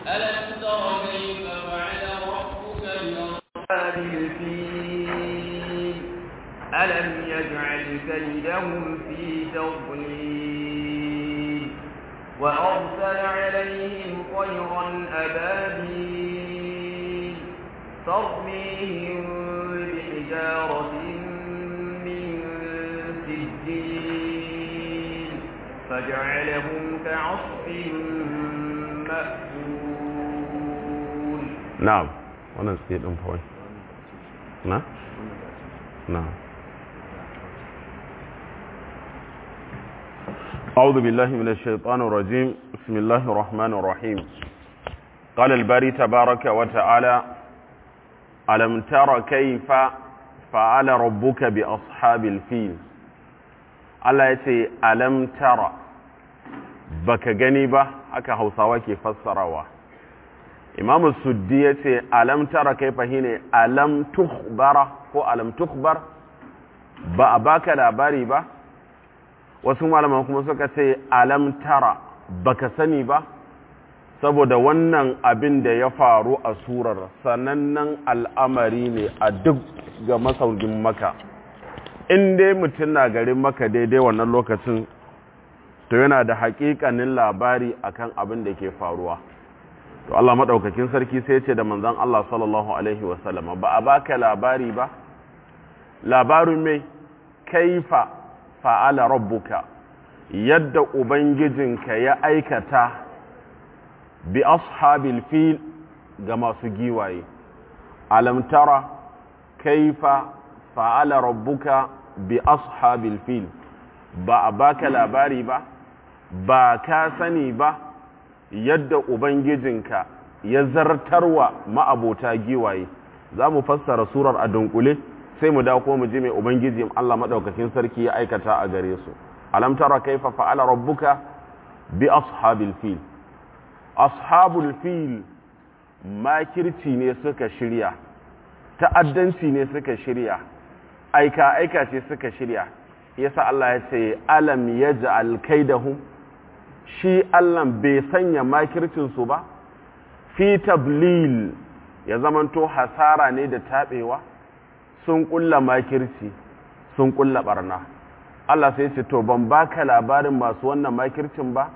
ألم تر كيف فعل ربك بأصحاب الفيل ألم يجعل كيدهم في تضليل وأرسل عليهم طيرا أبابيل ترميهم بحجارة من سجيل فجعلهم كعصف مأكول na'am wannan sai din fa na na'am أعوذ بالله من الشيطان الرجيم بسم الله الرحمن الرحيم قال الباري تبارك وتعالى ألم تر كيف فعل ربك بأصحاب الفيل الله يتي ألم تر baka gani ba haka hausawa ke fassarawa imam suddi ya ce alam tara kai fahine alam tukhbara ko alam tukhbar ba a baka labari ba wasu malaman kuma suka ce alam tara baka sani ba saboda wannan abin da ya faru a surar sanannen al'amari ne a duk ga masaukin maka in dai mutum na garin maka daidai wannan lokacin to yana da haƙiƙanin labari akan abin da ke faruwa to Allah maɗaukakin sarki sai ce da manzon Allah sallallahu alaihi wasallama ba a baka labari ba labarin mai kaifa fa'ala rabbuka yadda ubangijinka ya aikata bi ashabil fil ga masu giwaye alam tara kaifa fa'ala rabbuka bi ashabil fil ba a baka labari ba ba ka sani ba yadda ubangijinka ya zartarwa ma'abota giwaye za mu fassara surar a dunkule sai mu dawo mu ji mai ubangiji Allah madaukakin sarki ya aikata a gare su alam tara kaifa fa'ala rabbuka bi ashabil fil ashabul fil makirci ne suka shirya ta'addanci ne suka shirya aika aika ce suka shirya yasa Allah ya ce alam yaj'al kaidahum shi Allah bai sanya makircin su ba fi tablil ya zamanto hasara ne da tabewa sun kulla makirci sun kulla barna Allah sai ce to ban baka labarin masu wannan makircin ba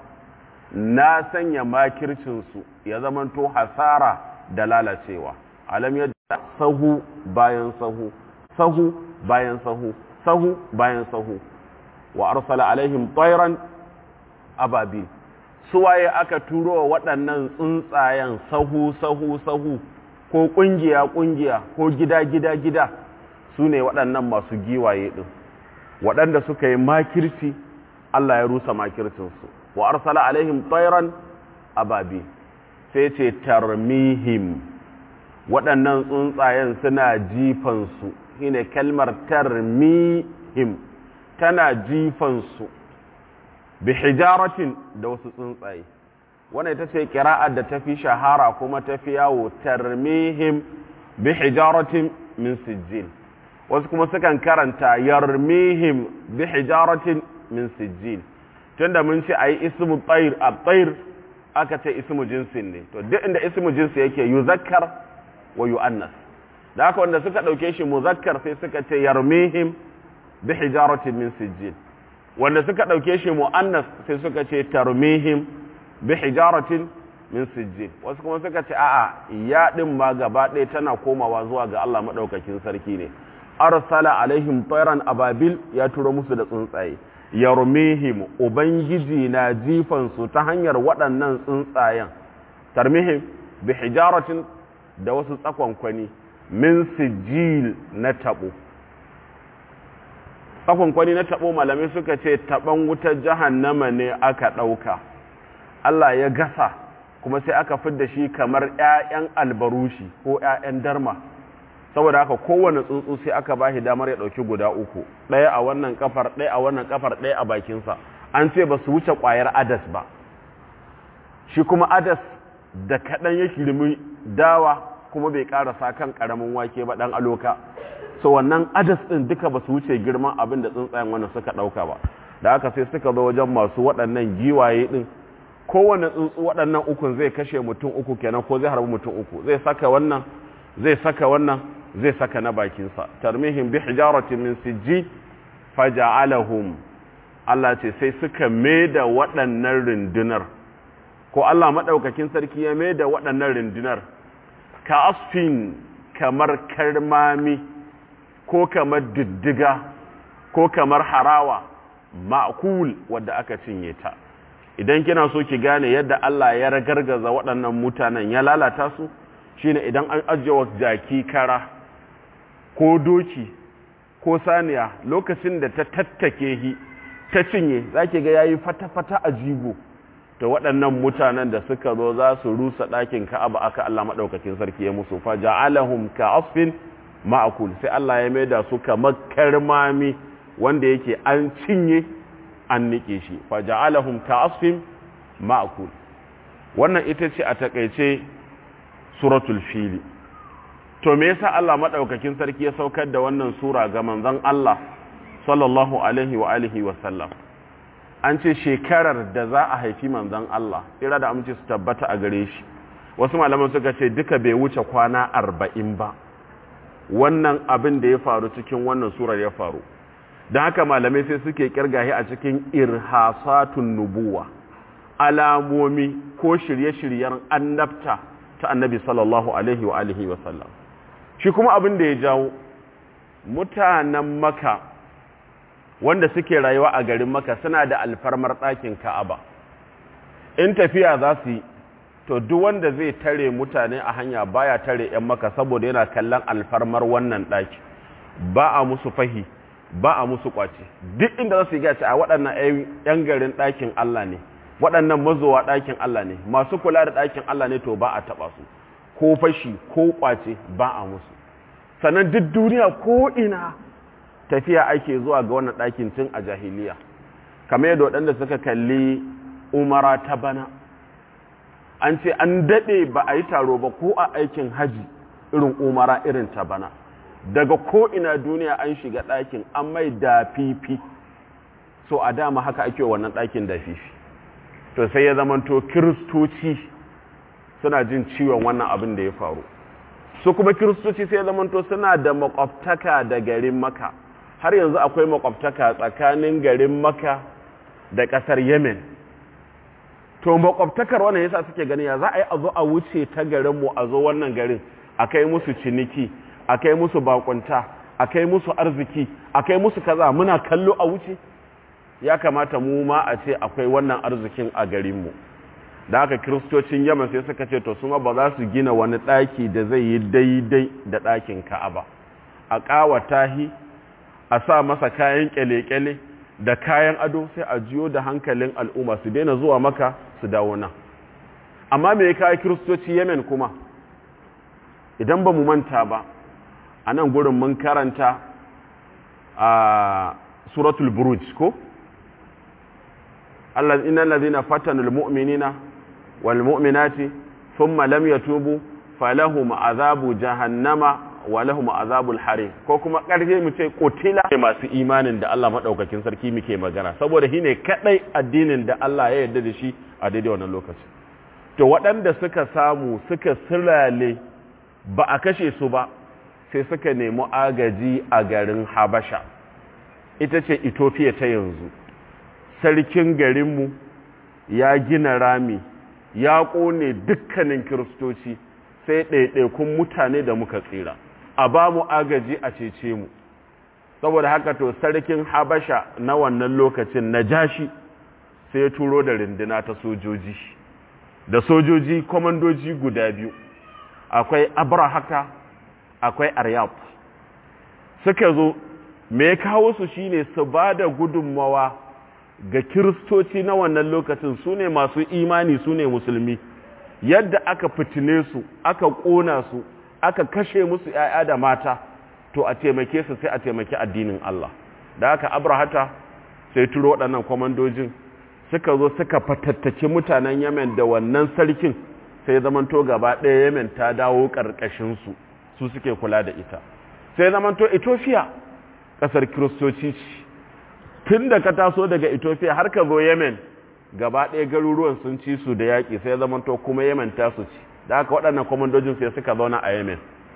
na sanya makircinsu ya zamanto hasara da lalacewa alam yadda sahu bayan sahu sahu bayan sahu sahu bayan sahu wa arsala alaihim tayran ababil suwaye aka turo wa waɗannan tsuntsayen sahu sahu sahu ko ƙungiya ƙungiya ko gida gida gida su ne waɗannan masu giwaye ɗin waɗanda suka yi makirci Allah ya rusa makircinsu wa arsala alaihim tayran ababi sai ce tarmihim waɗannan tsuntsayen suna jifansu shine kalmar tarmihim tana jifansu bi hijaratin da wasu tsuntsaye wannan ita ce kira'ar da tafi shahara kuma tafi yawo tarmihim bi hijaratin min sijil wasu kuma sukan karanta yarmihim bi hijaratin min sijil tunda mun ce ayi ismu tayr at-tayr aka ce ismu jinsin ne to duk inda ismu jinsi yake yuzakkar wa yuannas da haka wanda suka dauke shi muzakkar sai suka ce yarmihim bi hijaratin min sijil wanda suka dauke shi muannas sai suka ce tarmihim bi hijaratin min sijil wasu kuma suka ce a'a ya din ma gaba ɗaya tana komawa zuwa ga Allah madaukakin sarki ne arsala alaihim tayran ababil ya turo musu da tsuntsaye yarmihim ubangiji na jifan su ta hanyar waɗannan tsuntsayen tarmihim bi hijaratin da wasu tsakonkwani min sijil na tabo tsakonkwani na tabo malamai suka ce taban wutar jahannama ne aka ɗauka Allah ya gasa kuma sai aka fidda shi kamar 'ya'yan albarushi ko 'ya'yan darma saboda haka kowane tsuntsu sai aka bashi damar ya dauki guda uku ɗaya a wannan kafar ɗaya a wannan kafar ɗaya a bakinsa an ce ba su wuce ƙwayar adas ba shi kuma adas da kaɗan ya kirmi dawa kuma bai ƙarasa kan ƙaramin wake ba ɗan aloka so wannan adas ɗin duka ba su wuce girman abin da tsuntsayen wannan suka ɗauka ba da haka sai suka zo wajen masu waɗannan giwaye ɗin kowane tsuntsu waɗannan ukun zai kashe mutum uku kenan ko zai harbi mutum uku zai saka wannan zai saka wannan zai saka na bakinsa tarmihim bi hijaratin min sijji faja'alahum Allah ce sai suka da waɗannan rundunar ko Allah maɗaukakin sarki ya da waɗannan rundunar ka asfin kamar karmami ko kamar diddiga ko kamar harawa ma'kul wadda aka cinye ta idan kina so ki gane yadda Allah ya ragargaza waɗannan mutanen ya lalata su shine idan an ajiye jaki kara ko doki ko saniya lokacin da ta tattake hi ta cinye zaki ga yayi fata-fata a jigo to waɗannan mutanen da suka zo za su rusa ɗakin Ka'aba aka Allah madaukakin sarki ya musu fa ja'alahum ka'asfin ma'kul sai Allah ya maida su kamar karmami wanda yake an cinye an nike shi fa ja'alahum ka'asfin ma'kul wannan ita ce a takeice suratul fili to me yasa Allah madaukakin sarki ya saukar da wannan sura ga manzon Allah sallallahu alaihi wa alihi wa sallam an ce shekarar da za a haifi manzon Allah ira da amince su tabbata a gare shi wasu malaman suka ce duka bai wuce kwana arba'in ba wannan abin da ya faru cikin wannan surar ya faru don haka malamai sai suke kirgahi a cikin irhasatun nubuwa alamomi ko shirye-shiryen annabta ta annabi sallallahu alaihi wa alihi wa sallam shi kuma abin da ya jawo mutanen maka wanda suke rayuwa a garin maka suna da alfarmar ɗakin ka'aba in tafiya za su yi to duk wanda zai tare mutane a hanya baya tare 'yan maka saboda yana kallon alfarmar wannan ɗaki ba a musu fahi ba a musu kwace duk inda za su yi gaci a waɗannan 'yan garin ɗakin Allah ne waɗannan mazowa ɗakin Allah ne masu kula da ɗakin Allah ne to ba a taɓa su ko fashi ko kwace ba a musu sannan duk duniya ko ina tafiya ake zuwa ga wannan ɗakin tun a jahiliya kamar yadda waɗanda suka kalli umara ta bana an ce an daɗe ba a yi taro ba ko a aikin haji irin umara irin ta bana daga ko'ina duniya an shiga ɗakin an mai da fifi so a dama haka ake wannan ɗakin da fifi to sai ya zamanto kiristoci suna jin ciwon wannan abin da ya faru su kuma kiristoci sai ya zamanto suna da makwabtaka da garin maka har yanzu akwai makwabtaka tsakanin garin maka da ƙasar yemen to makwabtakar wannan yasa suke gani ya za a yi a zo a wuce ta garinmu a zo wannan garin a kai musu ciniki a kai musu bakunta a kai musu arziki a kai musu kaza muna kallo a wuce ya kamata mu ma a ce akwai wannan arzikin a garinmu da haka kiristocin yaman sai suka ce to suma ba za su gina wani ɗaki da zai yi daidai da ɗakin ka'aba a ƙawata hi a sa masa kayan ƙyale-ƙyale da kayan ado sai a jiyo da hankalin al'umma su daina zuwa maka su dawo nan amma me ya kawo kiristoci yemen kuma idan ba mu manta ba a nan gurin mun karanta a suratul buruj ko Allah inna allazina fatanul mu'minina wal mu'minati thumma lam yatubu falahum azabu jahannama wa lahum azabul harim ko kuma karfe mu ce kotila masu imanin da Allah madaukakin sarki muke magana saboda shine kadai addinin da Allah ya yarda da shi a daidai wannan lokaci to waɗanda suka samu suka sirale ba a kashe su ba sai suka nemi agaji a garin Habasha ita ce Ethiopia ta yanzu sarkin garinmu ya gina rami ya ƙone dukkanin kiristoci sai ɗaiɗaikun mutane da muka tsira a ba mu agaji a cece mu saboda haka to sarkin habasha na wannan lokacin na jashi sai ya turo da rinduna ta sojoji da sojoji kwamandoji guda biyu akwai abrahaka akwai aryab suka zo me ya kawo su shine su ba da gudunmawa ga kiristoci na wannan lokacin su ne masu imani su ne musulmi yadda aka fitine su aka ƙona su aka kashe musu ‘ya'ya da mata to a taimake su sai a taimaki addinin Allah da aka abrahata sai turo waɗannan kwamandojin suka zo suka fatattaki mutanen yemen da wannan sarkin sai zamanto gaba ɗaya yemen ta dawo ƙarƙashinsu su suke kula da ita sai zamanto ethiopia ƙasar kiristoci ce tun da ka taso daga ethiopia har ka zo yemen gaba ɗaya garuruwan sun ci su da yaƙi sai zamanto kuma yemen ta su ci da haka waɗannan kwamandojin sai suka zauna a yemen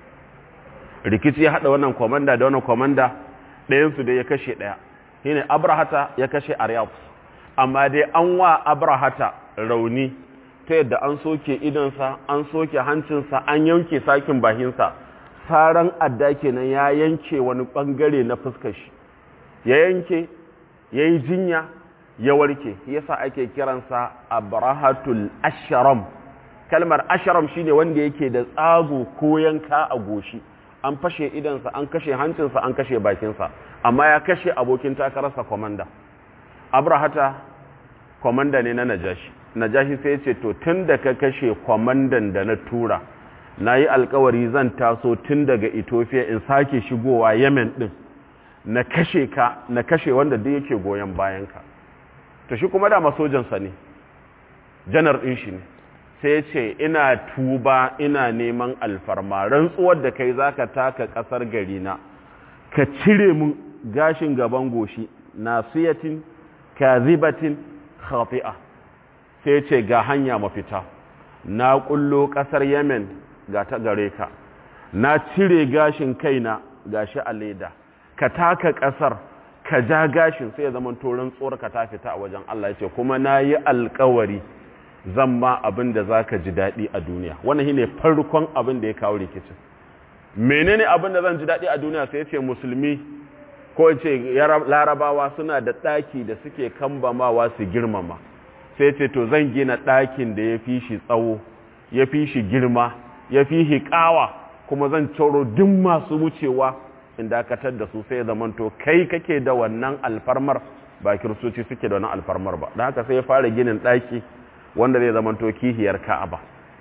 rikici ya haɗa wannan kwamanda da wannan kwamanda ɗayansu da ya kashe ɗaya shi ne abrahata ya kashe aryaf amma dai an wa abrahata rauni ta yadda an soke idonsa an soke hancinsa an yanke sakin bahinsa saran adda kenan ya yanke wani ɓangare na fuskar shi ya yanke ya yi jinya ya warke yasa ake kiransa abrahatul asharam kalmar asharam shine wanda yake da tsago ko yanka a goshi an fashe idansa an kashe hancinsa an kashe bakinsa amma ya kashe abokin takararsa kwamanda abrahata kwamanda ne na najashi najashi sai ce to tun da ka kashe kwamandan da na tura na yi alkawari zan taso tun daga ethiopia in sake shigowa yemen din na kashe ka na kashe wanda duk yake goyon bayanka to shi kuma dama sojansa ne janar ɗin shi ne sai ce ina tuba ina neman alfarma rantsuwar da kai zaka taka ƙasar garina ka cire mun gashin gaban goshi nasiyatin kazibatin khati'a sai ce ga hanya mafita na kullo ƙasar yemen ga ta gare ka na cire gashin kaina gashi a leda ka taka ƙasar ka ja gashin sai ya zama toron tsoron ka ta fita a wajen Allah ya ce kuma na yi alkawari zan ma abin da za ka ji daɗi a duniya wannan shi ne farkon abin da ya kawo rikicin menene abin da zan ji daɗi a duniya sai ce musulmi ko ce larabawa suna da ɗaki da suke kambamawa su girmama sai ce to zan gina ɗakin da ya fi shi tsawo ya fi shi girma ya fi shi ƙawa kuma zan coro duk masu wucewa in dakatar da su sai zamanto kai kake da wannan alfarmar ba kiristoci suke da wannan alfarmar ba da haka sai ya fara ginin ɗaki wanda zai zamanto kihiyar ka'aba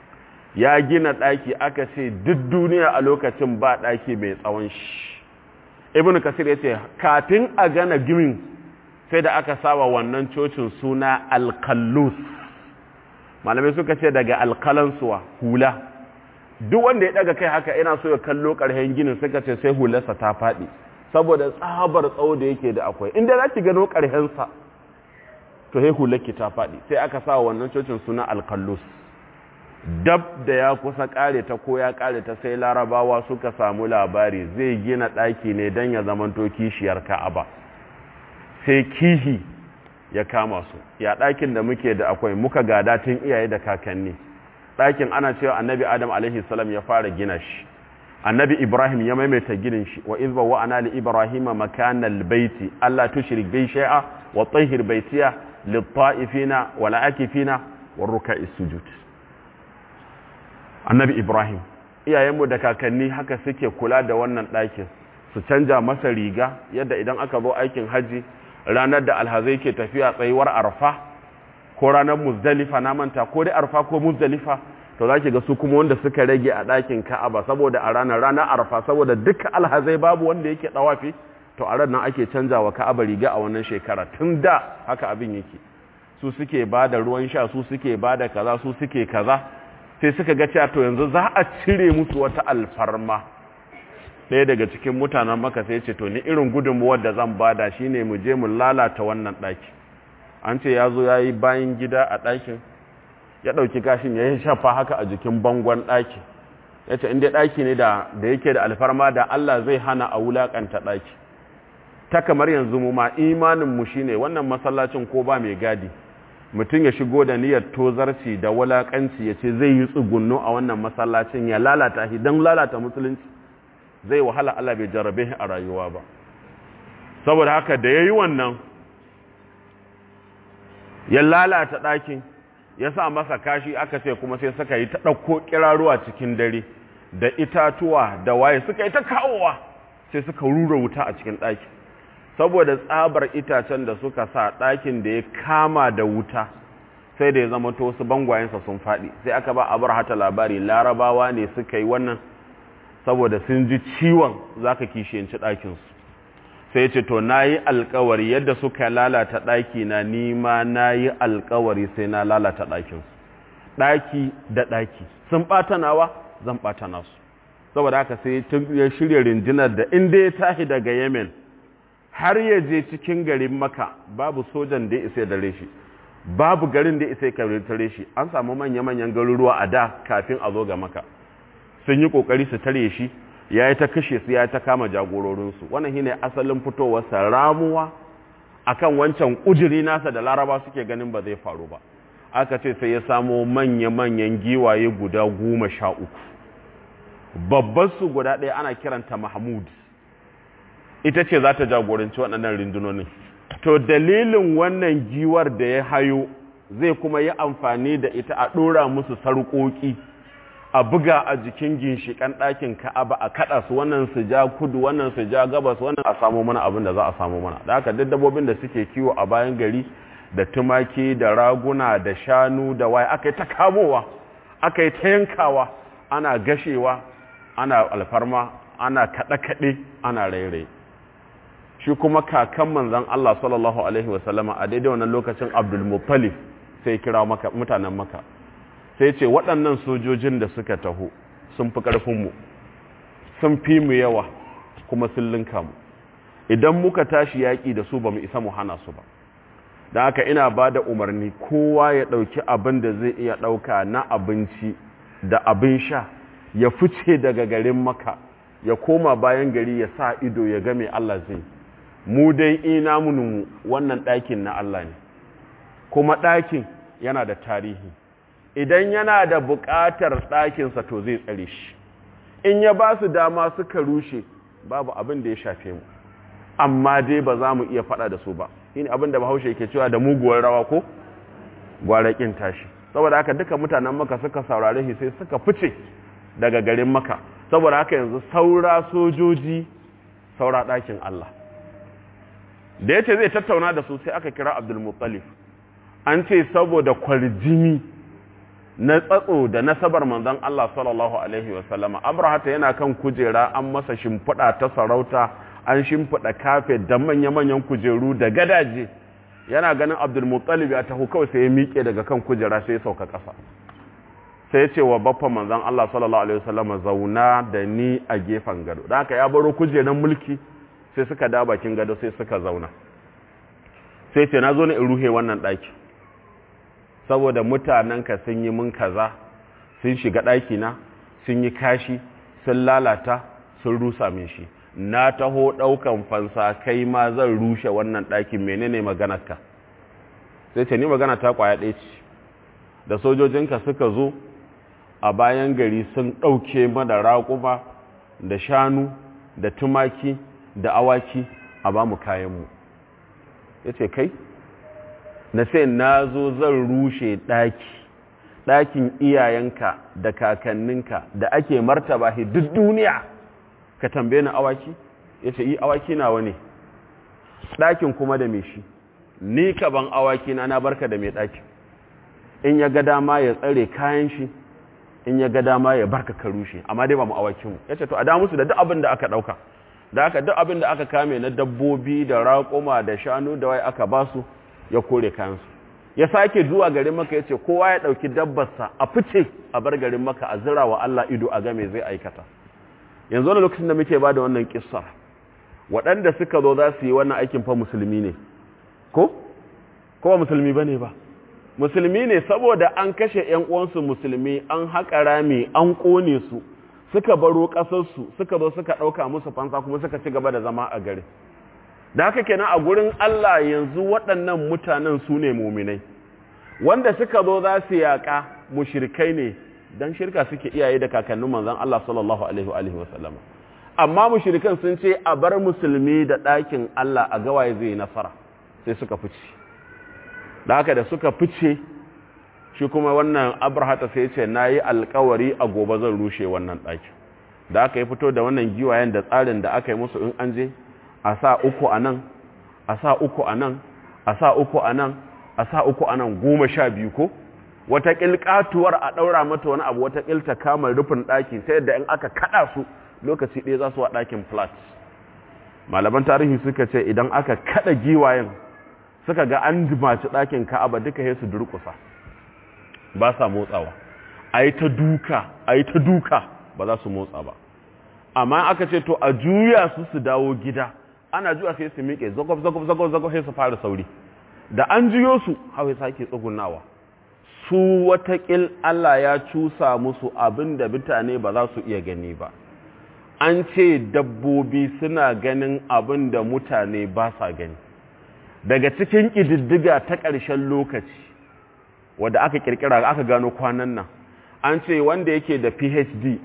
ya gina ɗaki aka ce duk duniya a lokacin ba ɗaki mai tsawon shi ibn kasir ya ce kafin a gana gimin sai da aka sawa wannan cocin suna alkallus malamai suka ce daga alkalansuwa hula duk wanda ya daga kai haka ina so ya kallo ƙarshen ginin suka ce sai hularsa ta faɗi saboda tsabar tsawo da yake da akwai inda za ki gano ƙarshensa to sai hularki ta faɗi sai aka sa wannan cocin suna alkallus dab da ya kusa ƙare ta ko ya ƙare ta sai larabawa suka samu labari zai gina ɗaki ne don ya zamanto kishiyar ka'aba sai kihi ya kama su ya ɗakin da muke da akwai muka gada tun iyaye da kakanni ɗakin ana cewa annabi adam alaihi salam ya fara gina shi annabi ibrahim ya maimaita ginin shi wa izba wa ana li ibrahima makanal baiti allah tushrik bi shay'a wa tahhir baitiya lit ta'ifina wa la'akifina wa ruk'is sujud annabi ibrahim iyayenmu da kakanni haka suke kula da wannan ɗakin su canja masa riga yadda idan aka zo aikin haji ranar da alhazai ke tafiya tsayuwar arfa ko ranar muzdalifa na manta ko dai arfa ko muzdalifa to za ki ga su kuma wanda suka rage a ɗakin ka'aba saboda a ranar ranar arfa saboda duka alhazai babu wanda yake ɗawafi to a ranar ake canja wa ka'aba riga a wannan shekara tun da haka abin yake su suke ba da ruwan sha su suke ba da kaza su suke kaza sai suka ga cewa to yanzu za a cire musu wata alfarma ɗaya daga cikin mutanen maka sai ce to ni irin gudunmuwar da zan bada shine mu je mu lalata wannan ɗaki an ce ya zo ya yi bayan gida a ɗakin ya ɗauki gashin ya yi shafa haka a jikin bangon ɗaki ya ce inda ɗaki ne da yake da alfarma da Allah zai hana a wulaƙanta ɗaki ta kamar yanzu mu ma imaninmu shi ne wannan masallacin ko ba mai gadi mutum ya shigo da niyyar tozarci da wulaƙanci ya ce zai yi tsugunno a wannan masallacin ya lalata shi don lalata musulunci zai wahala Allah bai jarabe shi a rayuwa ba saboda haka da ya yi wannan ya lalata ɗakin ya sa masa kashi aka ce kuma sai suka yi ta ɗauko kiraruwa cikin dare da itatuwa da waye suka yi ta kawowa sai suka rura wuta a cikin ɗaki saboda tsabar itacen da suka sa ɗakin da ya kama da wuta sai da ya zama to wasu bangwayensa sun faɗi sai aka ba a bar hata labari larabawa ne suka yi wannan saboda sun ji ciwon za ka kishiyanci ɗakinsu sai ce to na yi alkawari yadda suka lalata ɗaki na nima na yi alkawari sai na lalata ɗakinsu ɗaki da ɗaki sun ɓata nawa zan ɓata nasu saboda haka sai ya shirya rinjinar da inda ya tashi daga yemen har ya je cikin garin maka babu sojan da ya isa da shi babu garin da isa ya tare shi an samu manya-manyan garuruwa a da kafin a zo ga maka sun yi kokari su tare shi ya yi ta kashe su ya yi ta kama jagororinsu wannan shine asalin fitowarsa ramuwa akan wancan ujiri nasa da laraba suke ganin ba zai faru ba aka ce sai ya samo manya-manyan giwaye guda goma sha uku babban su guda ɗaya ana kiranta mahmud ita ce za ta jagoranci waɗannan rundunonin to dalilin wannan giwar da ya hayo zai kuma yi amfani da ita a ɗora musu sarƙoƙi a buga a jikin ginshiƙan ɗakin ka'aba a kaɗa su wannan su ja kudu wannan su ja gabas wannan a samu mana abin da za a samu mana da haka duk dabbobin da suke kiwo a bayan gari da tumaki da raguna da shanu da waye aka yi ta kamowa aka yi ta yankawa ana gashewa ana alfarma ana kaɗe-kaɗe ana rairaye shi kuma kakan manzan Allah sallallahu Alaihi wasallama a daidai wannan lokacin abdulmuttalif sai kira mutanen maka sai ce waɗannan sojojin da suka taho sun fi ƙarfinmu sun fi mu yawa kuma sun linka mu idan muka tashi yaƙi da su ba mu isa mu hana su ba da haka ina ba da umarni kowa ya ɗauki abin da zai iya ɗauka na abinci da abin sha ya fice daga garin maka ya koma bayan gari ya sa ido ya ga mai Allah zai mu dai ina mu wannan ɗakin na Allah ne kuma ɗakin yana da tarihi idan yana da buƙatar ɗakinsa to zai tsare shi in ya ba su dama suka rushe babu abin da ya shafe mu amma dai ba za mu iya faɗa da su ba shine abin da bahaushe yake cewa da muguwar rawa ko gwarakin tashi saboda haka duka mutanen maka suka saurare shi sai suka fice daga garin maka saboda haka yanzu saura sojoji saura ɗakin Allah da yace zai tattauna da su sai aka kira Abdul an ce saboda kwarjini na tsatso da nasabar manzon Allah sallallahu alaihi wasallama Abrahata yana kan kujera an masa shimfiɗa ta sarauta an shimfiɗa kafe da manya-manyan kujeru da gadaje yana ganin Abdul ya taho kawai sai ya miƙe daga kan kujera sai ya sauka ƙasa sai ya ce wa baffan manzon Allah sallallahu alaihi wasallama zauna da ni a gefen gado da haka ya baro kujeran mulki sai suka da bakin gado sai suka zauna sai ce na zo ne in ruhe wannan ɗaki saboda mutanenka sun yi mun kaza sun shiga ɗakina sun yi kashi sun lalata sun rusa min shi na taho ɗaukan fansa kai ma zan rushe wannan ɗakin menene maganarka sai ce ni magana ta kwaya ɗaya ce da sojojinka suka zo a bayan gari sun ɗauke mana raƙuma da shanu da tumaki da awaki a ba mu kayanmu ya ce kai na sai na zo zan rushe ɗaki ɗakin iyayenka da kakanninka da ake martaba shi duk duniya ka tambaye ni awaki ya ce yi awaki nawa ne ɗakin kuma da mai shi ni ka ban awaki na na barka da mai ɗakin in ya ga dama ya tsare kayan shi in ya ga dama ya barka ka rushe amma dai ba mu awakinmu ya ce to a da musu da duk abin da aka ɗauka da aka duk abin da aka kame na dabbobi da raƙuma da shanu da wai aka basu ya kore kayansu ya sake zuwa garin maka ya ce kowa ya ɗauki dabbarsa a fice a bar garin maka a zira wa Allah ido a game zai aikata yanzu wani lokacin da muke ba da wannan kissa waɗanda suka zo za su yi wannan aikin fa musulmi ne ko? ko ba musulmi ba ne ba musulmi ne saboda an kashe ‘yan uwansu musulmi an haƙa rami an ƙone su suka baro ƙasarsu suka zo suka ɗauka musu fansa kuma suka ci gaba da zama a gari da haka kenan a gurin Allah yanzu waɗannan mutanen su ne muminai wanda suka zo za su yaƙa mushrikai ne don shirka suke iyaye da kakannin manzan Allah sallallahu alaihi wa alihi wasallama amma mushrikan sun ce a bar musulmi da ɗakin Allah a gawaye zai yi nasara sai suka fice da haka da suka fice shi kuma wannan abrahata sai ce na yi alkawari a gobe zan rushe wannan ɗaki da aka yi fito da wannan giwayen da tsarin da aka yi musu in an je a sa uku a nan a sa uku a nan a sa uku a nan a sa uku a nan goma sha biyu ko wata ƙilƙatuwar a ɗaura mata wani abu wata ƙilta kamar rufin ɗaki ta yadda in aka kaɗa su lokaci ɗaya za su wa ɗakin flat malaman tarihi suka ce idan aka kaɗa giwayen suka ga an jimaci ɗakin ka'aba duka ya su durƙusa ba sa motsawa a yi ta duka a yi ta duka ba za su motsa ba amma aka ce to a juya su su dawo gida ana juya sai su miƙe zagob zagob zagob zagob sai su fara sauri da an jiyo su hawa sake tsugunawa su watakil Allah ya cusa musu abin da mutane ba za su iya gani ba an ce dabbobi suna ganin abin da mutane ba sa gani daga cikin ƙididdiga ta ƙarshen lokaci wadda aka ƙirƙira aka gano kwanan nan an ce wanda yake da phd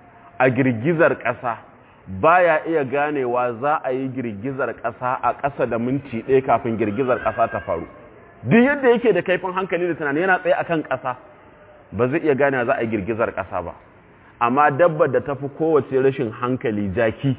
a girgizar ƙasa baya iya ganewa za a yi girgizar ƙasa a ƙasa da minti ɗaya kafin girgizar ƙasa ta faru duk yadda yake da kaifin hankali da tunani yana tsaye akan ƙasa ba zai iya ganewa za a yi girgizar ƙasa ba amma dabbar da tafi kowace rashin hankali jaki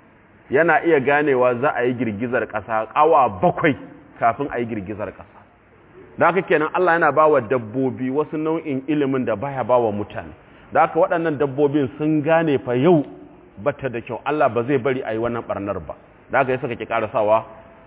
yana iya ganewa za a yi girgizar ƙasa ƙawa bakwai kafin a yi girgizar ƙasa da haka kenan Allah yana ba wa dabbobi wasu nau'in ilimin da baya ba wa mutane da haka waɗannan dabbobin sun gane fa yau bata da kyau Allah ba zai bari a yi wannan ɓarnar ba da haka yi suka ki ƙarasawa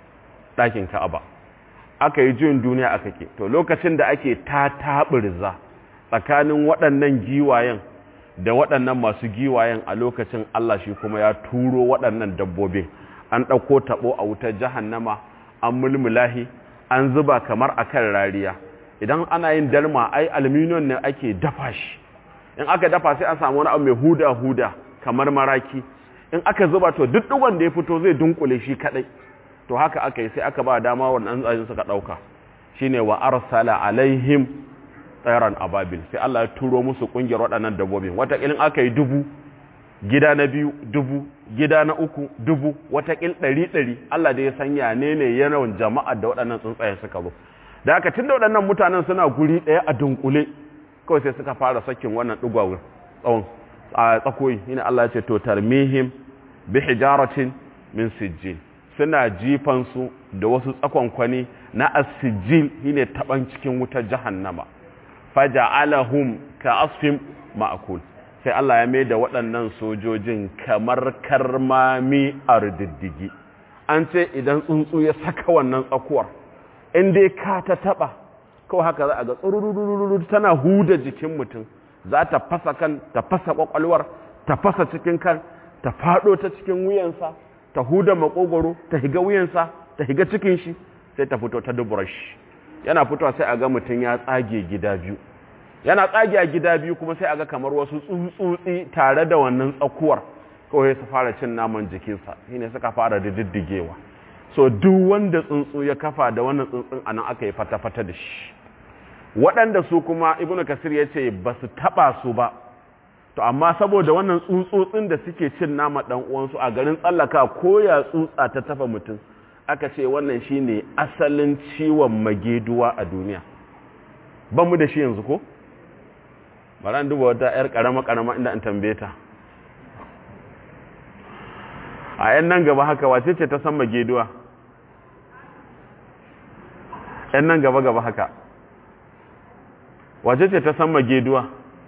ɗakin ka'aba aka yi juyin duniya aka ke to lokacin da ake ta taɓirza tsakanin waɗannan giwayen da waɗannan masu giwayen a lokacin Allah shi kuma ya turo waɗannan dabbobin an ɗauko taɓo a wutar jahannama an mulmulahi an zuba kamar a kan rariya idan ana yin dalma ai aluminium ne ake dafa shi in aka dafa sai an samu wani abu mai huda-huda kamar maraki in aka zuba to duk ɗigon da ya fito zai dunkule shi kaɗai to haka aka yi sai aka ba dama wannan tsayin suka ɗauka shine wa arsala alaihim tsairan ababil sai Allah ya turo musu kungiyar waɗannan dabbobin watakilin aka yi dubu gida na biyu dubu gida na uku dubu watakil ɗari ɗari Allah da ya sanya ne ne yawan jama'a da waɗannan tsuntsaye suka zo da aka tun da waɗannan mutanen suna guri ɗaya a dunkule kawai sai suka fara sakin wannan ɗugwawun tsawon a tsakoyi ina Allah ya ce to tarmihim bi hijaratin min sijjil suna jifansu da wasu tsakonkwani na asijil shine taban cikin wutar jahannama faja'alahum ka asfin ma'akul sai Allah ya mai da waɗannan sojojin kamar karmami a rididdigi an ce idan tsuntsu ya saka wannan tsakuwar in dai ka ta taba kawai haka za a ga tsururururu tana huda jikin mutum za ta fasa kan ta fasa kwakwalwar ta fasa cikin kan ta fado ta cikin wuyansa ta huda makogoro ta higa wuyansa ta higa cikin shi sai ta fito ta dubura shi yana fitowa sai a ga mutum ya tsage gida biyu yana tsage a gida biyu kuma sai a ga kamar wasu tsutsutsi tare da wannan tsakuwar kawai su fara cin naman jikinsa shi ne suka fara da diddigewa so duk wanda tsuntsu ya kafa da wannan tsuntsun a nan aka yi fata-fata da shi waɗanda su kuma ibnu kasir ya ce ba su taɓa su ba to amma saboda wannan tsutsotsin da suke cin nama ɗan uwansu a garin tsallaka ko ya tsutsa ta tafa mutum aka ce wannan shine asalin ciwon mageduwa a duniya ban mu da shi yanzu ko bari an duba wata yar karama karama inda an tambaye ta a yan nan gaba haka wace ce ta san mageduwa yan nan gaba gaba haka wace ce ta san mageduwa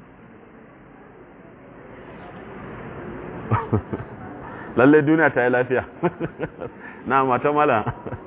lallai duniya ta yi lafiya na mata mala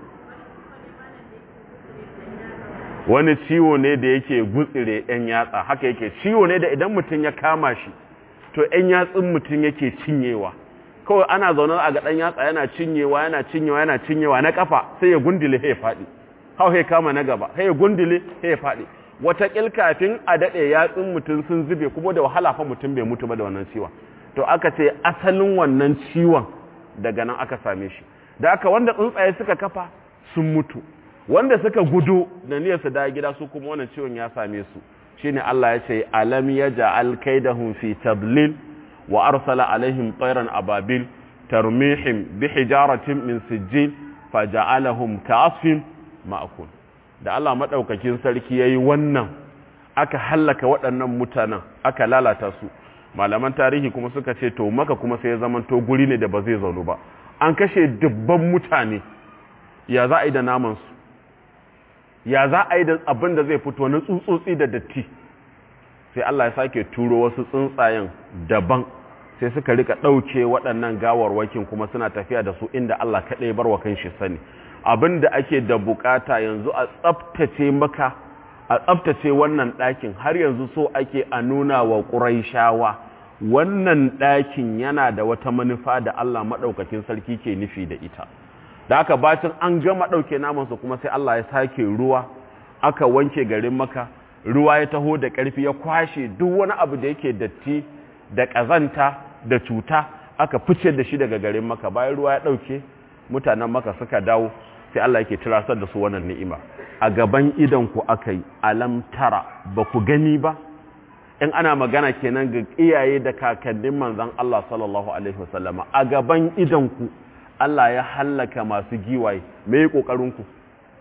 wani ciwo ne da yake gutsire yan yatsa haka yake ciwo ne da idan mutum ya kama shi to yan yatsun mutum yake cinyewa kawai ana zaune a ga dan yatsa yana cinyewa yana cinyewa yana cinyewa na kafa sai ya gundule ya faɗi hau ya kama na gaba sai ya gundule ya faɗi wata kafin a daɗe yatsun mutum sun zube kuma da wahala fa mutum bai mutu ba da wannan ciwon to aka ce asalin wannan ciwon daga nan aka same shi da aka wanda tsuntsaye suka kafa sun mutu wanda suka gudu da niyyar su da gida su kuma wannan ciwon ya same su shine Allah ya ce alam yaj'al kaidahum fi tadlil wa arsala alaihim tayran ababil tarmihim bi hijaratin min sijil faja'alahum ka'asfin ma'kul da Allah madaukakin sarki yayi wannan aka hallaka waɗannan mutanen aka lalata su malaman tarihi kuma suka ce to maka kuma sai ya zaman to guri ne da ba zai zaunu ba an kashe dubban mutane ya za a yi da namansu ya za a yi da abin da zai fito na tsutsotsi da datti sai Allah ya sake turo wasu tsuntsayen daban sai suka rika ɗauke waɗannan gawarwakin kuma suna tafiya da su inda Allah kaɗai bar wa kanshi sani abin da ake da bukata yanzu a tsaftace maka a tsaftace wannan ɗakin har yanzu so ake a nuna wa ƙuraishawa wannan ɗakin yana da wata manufa da Allah maɗaukakin sarki ke nufi da ita da aka bacin an gama ɗauke namansu kuma sai Allah ya sake ruwa aka wanke garin maka ruwa ya taho da ƙarfi ya kwashe duk wani abu da yake datti da ƙazanta da cuta aka fice da shi daga garin maka bayan ruwa ya ɗauke mutanen maka suka dawo sai Allah yake tirasar da su wannan ni'ima a gaban idan ku aka yi alam tara ba ku gani ba in ana magana kenan ga iyaye da kakannin manzon Allah sallallahu alaihi wasallama a gaban idan ku Allah ya hallaka masu giwaye me kokarin ku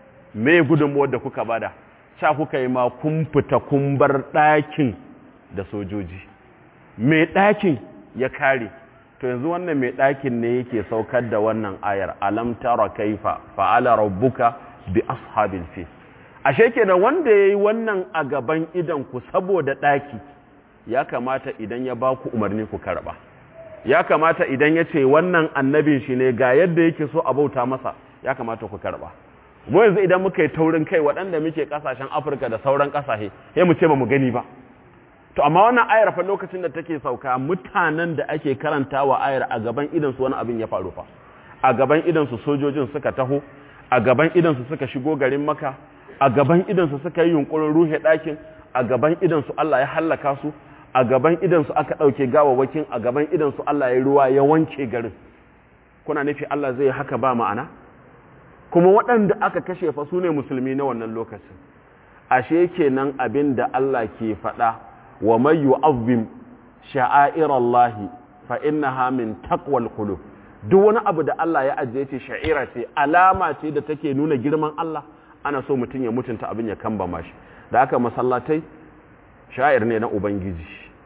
me gudunmuwar da kuka bada sha kuka yi ma kun fita kun bar ɗakin da sojoji me ɗakin ya kare to yanzu wannan mai ɗakin ne yake saukar da wannan ayar alam tara kaifa fa'ala rabbuka bi ashabil fi ashe kenan wanda yayi wannan a gaban idan ku saboda ɗaki ya kamata idan ya baku umarni ku karba ya kamata idan ya ce wannan annabin shi ne ga yadda yake so a bauta masa ya kamata ku karba mu yanzu idan muka yi taurin kai waɗanda muke ƙasashen afirka da sauran ƙasashe sai mu ce ba mu gani ba to amma wannan ayar fa lokacin da take sauka mutanen da ake karantawa ayar a gaban idan su wani abin ya faru fa a gaban idan su sojojin suka taho a gaban idan su suka shigo garin maka a gaban idan su suka yi yunkurin ruhe ɗakin a gaban idan su Allah ya hallaka su a gaban idan su aka ɗauke gawawakin a gaban idan su Allah ya ruwa ya wanke garin kuna nufi Allah zai haka ba ma'ana kuma waɗanda aka kashe fa su ne musulmi na wannan lokacin ashe kenan abin da Allah ke faɗa wa mai yu'azzim sha'airallahi fa innaha min taqwal qulub duk wani abu da Allah ya ajiye ce sha'ira ce alama ce da take nuna girman Allah ana so mutum ya mutunta abin ya kamba shi da aka masallatai sha'ir ne na ubangiji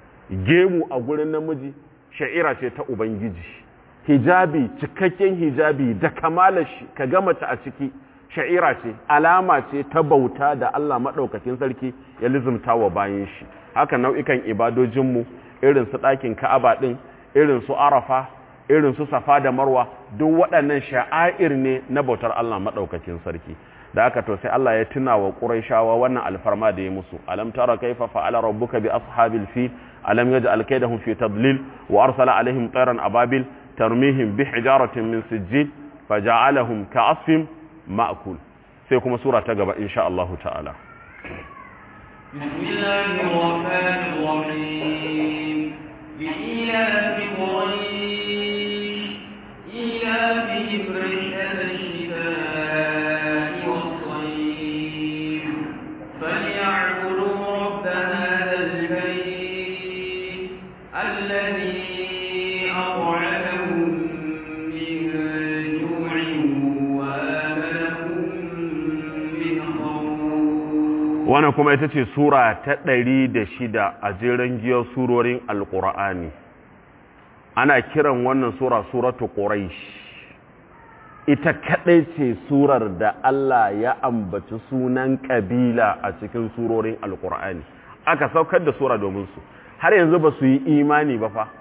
gemu a gurin namiji sha'ira ce ta ubangiji hijabi cikakken hijabi da kamalar shi ka ga mace a ciki sha'ira ce alama ce ta bauta da Allah maɗaukakin sarki ya lizumta wa bayan shi haka nau'ikan ibadojinmu irin su ɗakin ka'aba ɗin irin su arafa irin su safa da marwa duk waɗannan sha'air ne na bautar Allah maɗaukakin sarki da aka to sai Allah ya tuna wa Qurayshawa wannan alfarma da ya musu alam tara kaifa fa'ala rabbuka bi ashabil fil alam yaj'al kaydahum fi tadlil wa arsala alaihim tayran ababil tarmihim bi hijaratin min sijjil faja'alahum ka'asfin ma'kul sai kuma sura ta gaba insha Allah ta'ala بسم الله الرحمن الرحيم بإيلاف قريش إيلافهم رحلة الشتاء والصيف فليعبدوا رب هذا البيت الذي أطعمهم من جوع وآمنهم من خوف wannan kuma ita ce sura ta ɗari da shida a jeren giyar surorin alƙur'ani ana kiran wannan sura suratu ƙuraish ita kaɗai ce surar da Allah ya ambaci sunan ƙabila a cikin surorin alƙur'ani aka saukar da sura domin su har yanzu ba su yi imani ba fa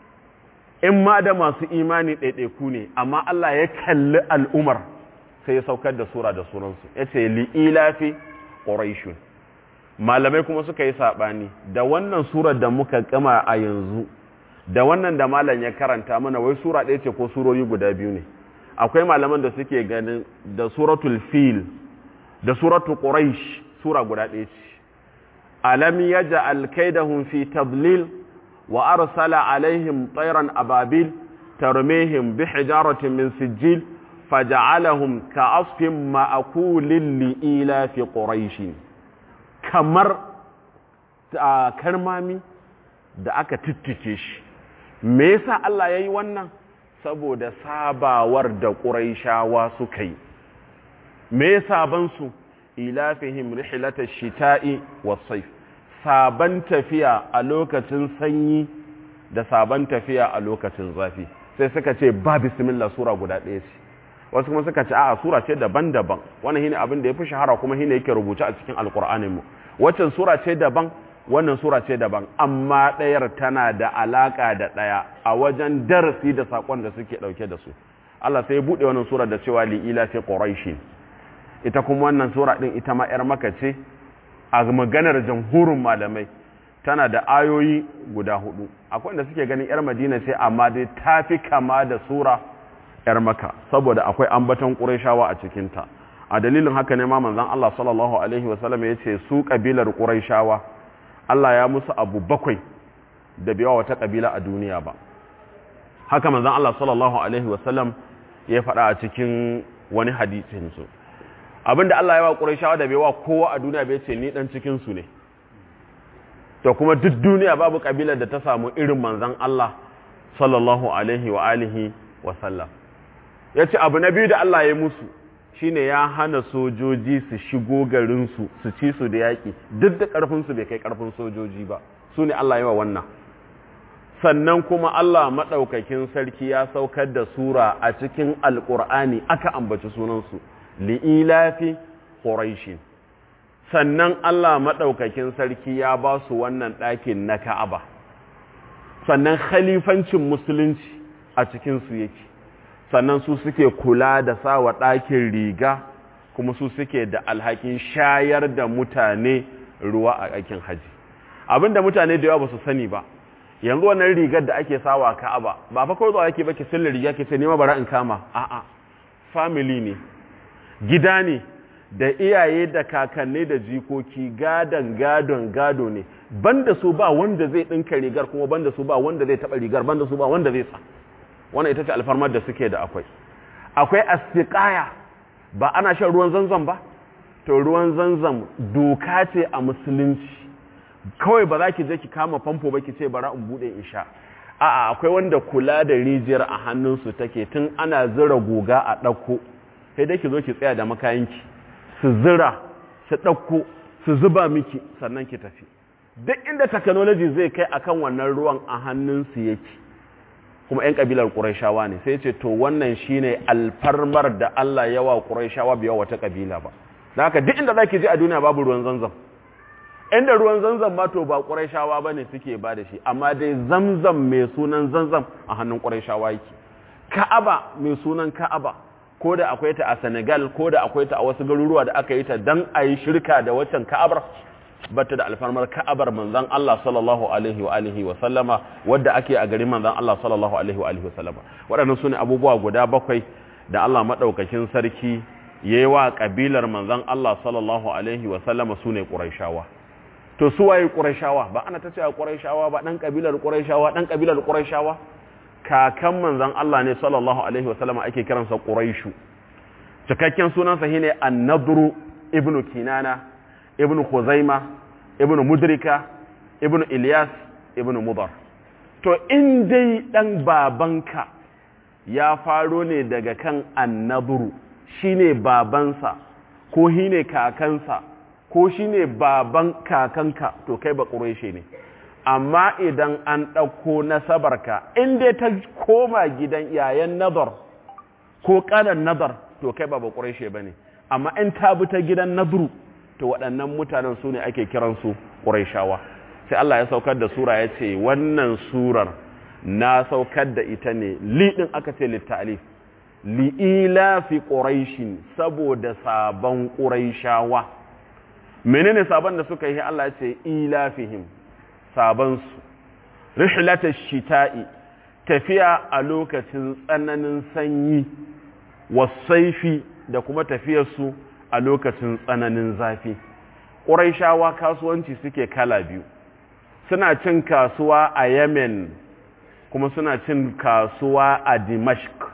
in ma da masu imani ɗaiɗaiku ne amma Allah ya kalli al'umar sai ya saukar da sura da sunansu ya ce li'ilafi ƙuraishun malamai kuma suka yi saɓani da wannan surar da muka kama a yanzu da wannan da malam ya karanta mana wai sura ɗaya ce ko surori guda biyu ne akwai malaman da suke ganin da suratul fil da suratul quraish sura guda ɗaya ce alam yaj'al kaidahum fi tadlil wa arsala alaihim tayran ababil tarmihim bi hijaratin min sijil faja'alahum ka'asfin ma'akulin li'ila fi quraish kamar karmami da aka tittike shi me yasa Allah yayi wannan saboda sabawar da quraishawa suka yi me saban su ilafihim rihlatash shita'i was-sayf saban tafiya a lokacin sanyi da saban tafiya a lokacin zafi sai suka ce ba bismillah sura guda ɗaya ce wasu kuma suka ce a'a sura ce daban-daban wannan shine abin da yafi shahara kuma shine yake rubuce a cikin alqur'anin mu waccan sura ce daban wannan sura ce daban amma ɗayar tana da alaka da ɗaya a wajen darasi da sakon da suke dauke da su Allah sai ya bude wannan sura da cewa li ila fi quraish ita kuma wannan sura din ita ma yar maka ce a maganar jamhurin malamai tana da ayoyi guda hudu akwai wanda suke ganin yar madina ce amma dai tafi kama da sura 'yar maka saboda akwai ambaton ƙuraishawa a cikinta a dalilin haka ne ma manzan Allah sallallahu Alaihi wasallam ya ce su ƙabilar ƙuraishawa Allah ya musu abu bakwai da biyawa wata ƙabila a duniya ba haka manzan Allah sallallahu Alaihi wasallam ya faɗa a cikin wani hadisinsu abinda Allah ya wa ƙuraishawa da biyawa kowa a duniya bai ce ni ɗan cikinsu ne to kuma duk duniya babu ƙabilar da ta samu irin manzan Allah sallallahu Alaihi wa alihi wasallam ya ce abu na biyu da Allah ya musu shine ya hana sojoji su shigo garinsu su ci su da yaƙi duk da ƙarfinsu bai kai ƙarfin sojoji ba su ne Allah yawa wannan sannan kuma Allah maɗaukakin sarki ya saukar da sura a cikin alƙur'ani aka ambaci sunansu li'ilafi ƙuraishin sannan Allah maɗaukakin sarki ya ba su wannan ɗakin na ka'aba sannan khalifancin musulunci a cikinsu yake sannan su suke kula da sawa ɗakin riga kuma su suke da alhakin shayar da mutane ruwa a aikin haji abinda mutane da yawa ba su sani ba yanzu wannan rigar da ake sawa ka'aba ba fa kawai zuwa yake ba ki silla riga ki ce nema bara in kama a'a family ne gida ne da iyaye da kakanni da jikoki gadon gadon gado ne banda su ba wanda zai ɗinka rigar kuma banda su ba wanda zai taɓa rigar banda su ba wanda zai sa wannan ita ce alfarmar da suke da akwai akwai astiqaya ba ana shan ruwan zanzam ba to ruwan zanzam doka ce a musulunci kawai ba za ki je ki kama famfo ba ki ce bara in bude in sha a'a akwai wanda kula da rijiyar a hannunsu take tun ana zira goga a ɗauko sai dai ki zo ki tsaya da makayanki su zira su ɗauko su zuba miki sannan ki tafi duk inda technology zai kai akan wannan ruwan a hannunsu yake kuma 'yan ƙabilar ƙuraishawa ne sai ce to wannan shine alfarmar da Allah yawa ƙuraishawa biya wata ƙabila ba da haka duk inda za ki je a duniya babu ruwan zanzam inda ruwan zanzam ma to ba ƙuraishawa ba ne suke ba da shi amma dai zamzam mai sunan zanzam a hannun ƙuraishawa yake ka'aba mai sunan ka'aba ko da akwai ta a senegal ko da akwai ta a wasu garuruwa da aka yi ta don a yi shirka da waccan ka'abar bata da alfarmar ka'abar manzan Allah sallallahu alaihi wa alihi wa sallama wadda ake a garin manzan Allah sallallahu alaihi wa alihi wa sallama waɗannan sune abubuwa guda bakwai da Allah madaukakin sarki yayi wa kabilar manzan Allah sallallahu alaihi wa sallama sune quraishawa to su waye quraishawa ba ana tace quraishawa ba dan kabilar quraishawa dan kabilar quraishawa kakan manzan Allah ne sallallahu alaihi wa sallama ake kiransa quraishu cikakken sunansa shine an-nadru ibnu kinana ibn Khuzaima ibn Mudrika ibn Ilyas ibn Mudar to in dai dan babanka ya faro ne daga kan annaburu shine babansa ko shine kakansa ko shine baban kakanka to kai ba quraishi ne amma idan an ɗauko nasabarka in dai ta koma gidan yayan nazar ko ƙanan nazar to kai ba ba quraishi bane amma in ta bi ta gidan nadru to waɗannan mutanen su ne ake kiransu ƙuraishawa sai Allah ya saukar da sura ya ce wannan surar na saukar da ita ne liɗin aka ce littalif li'ila fi ƙuraishin saboda sabon ƙuraishawa menene sabon da suka yi Allah ya ce ilafihim sabonsu rihlata shita'i tafiya a lokacin tsananin sanyi wasaifi da kuma tafiyarsu a lokacin tsananin zafi ƙuraishawa kasuwanci suke kala biyu suna cin kasuwa a yemen kuma suna cin kasuwa a dimashq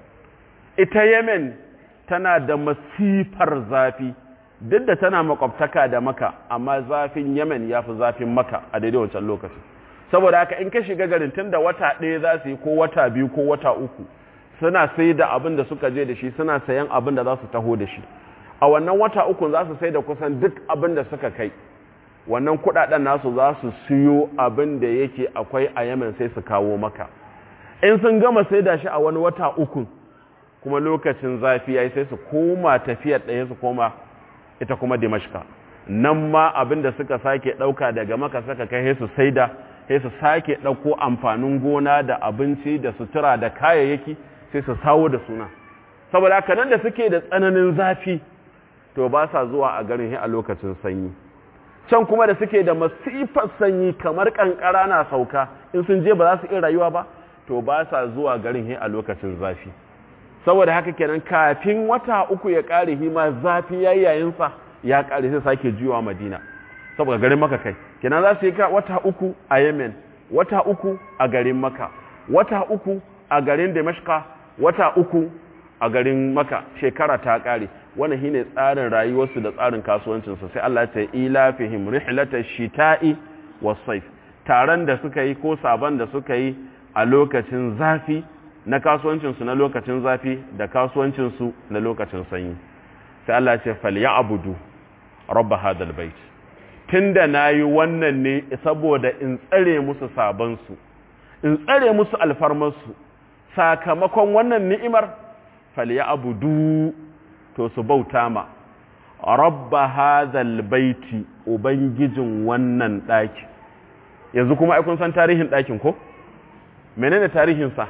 ita yemen tana da masifar zafi duk da tana makwabtaka da maka amma zafin yemen ya fi zafin maka a daidai wancan lokacin saboda haka in ka shiga garin tun da wata ɗaya za su yi ko wata biyu ko wata uku suna sai da abin da suka je da shi suna sayan abin da za su taho da shi a wannan wata uku za su sai da kusan duk abin da suka kai wannan kudaden nasu za su siyo abin da yake akwai a yamen sai su kawo maka in sun gama sai da shi a wani wata uku kuma lokacin zafi ya yi sai su koma tafiyar ɗaya su koma ita kuma dimashka nan ma abin da suka sake ɗauka daga maka suka kai su sai da sai su sake ɗauko amfanin gona da abinci da sutura da kayayyaki sai su sawo da suna saboda haka nan da suke da tsananin zafi to ba sa zuwa a garin a lokacin sanyi can kuma da suke da masifar sanyi kamar kankara na sauka in sun je ba za su iya rayuwa ba to ba sa zuwa garin a lokacin zafi saboda haka kenan kafin wata uku ya kare hima zafi yayayinsa ya kare sai sake juyawa madina saboda garin maka kai kenan za su yi wata uku a yemen wata uku a garin maka wata uku a garin damashka wata uku a garin maka shekara ta kare wannan shine tsarin rayuwarsu da tsarin kasuwancinsu sai Allah ya ce ila fihim rihlatash shita'i was-sayf taron da suka yi ko sabon da suka yi a lokacin zafi na kasuwancinsu na lokacin zafi da kasuwancinsu na lokacin sanyi sai Allah ya ce falyabudu rabb hadal bait tunda nayi wannan ne saboda in tsare musu sabansu in tsare musu alfarmarsu sakamakon wannan ni'imar falyabudu to su bauta ma rabba hadhal baiti ubangijin wannan daki yanzu kuma ai kun san tarihin dakin ko menene tarihin sa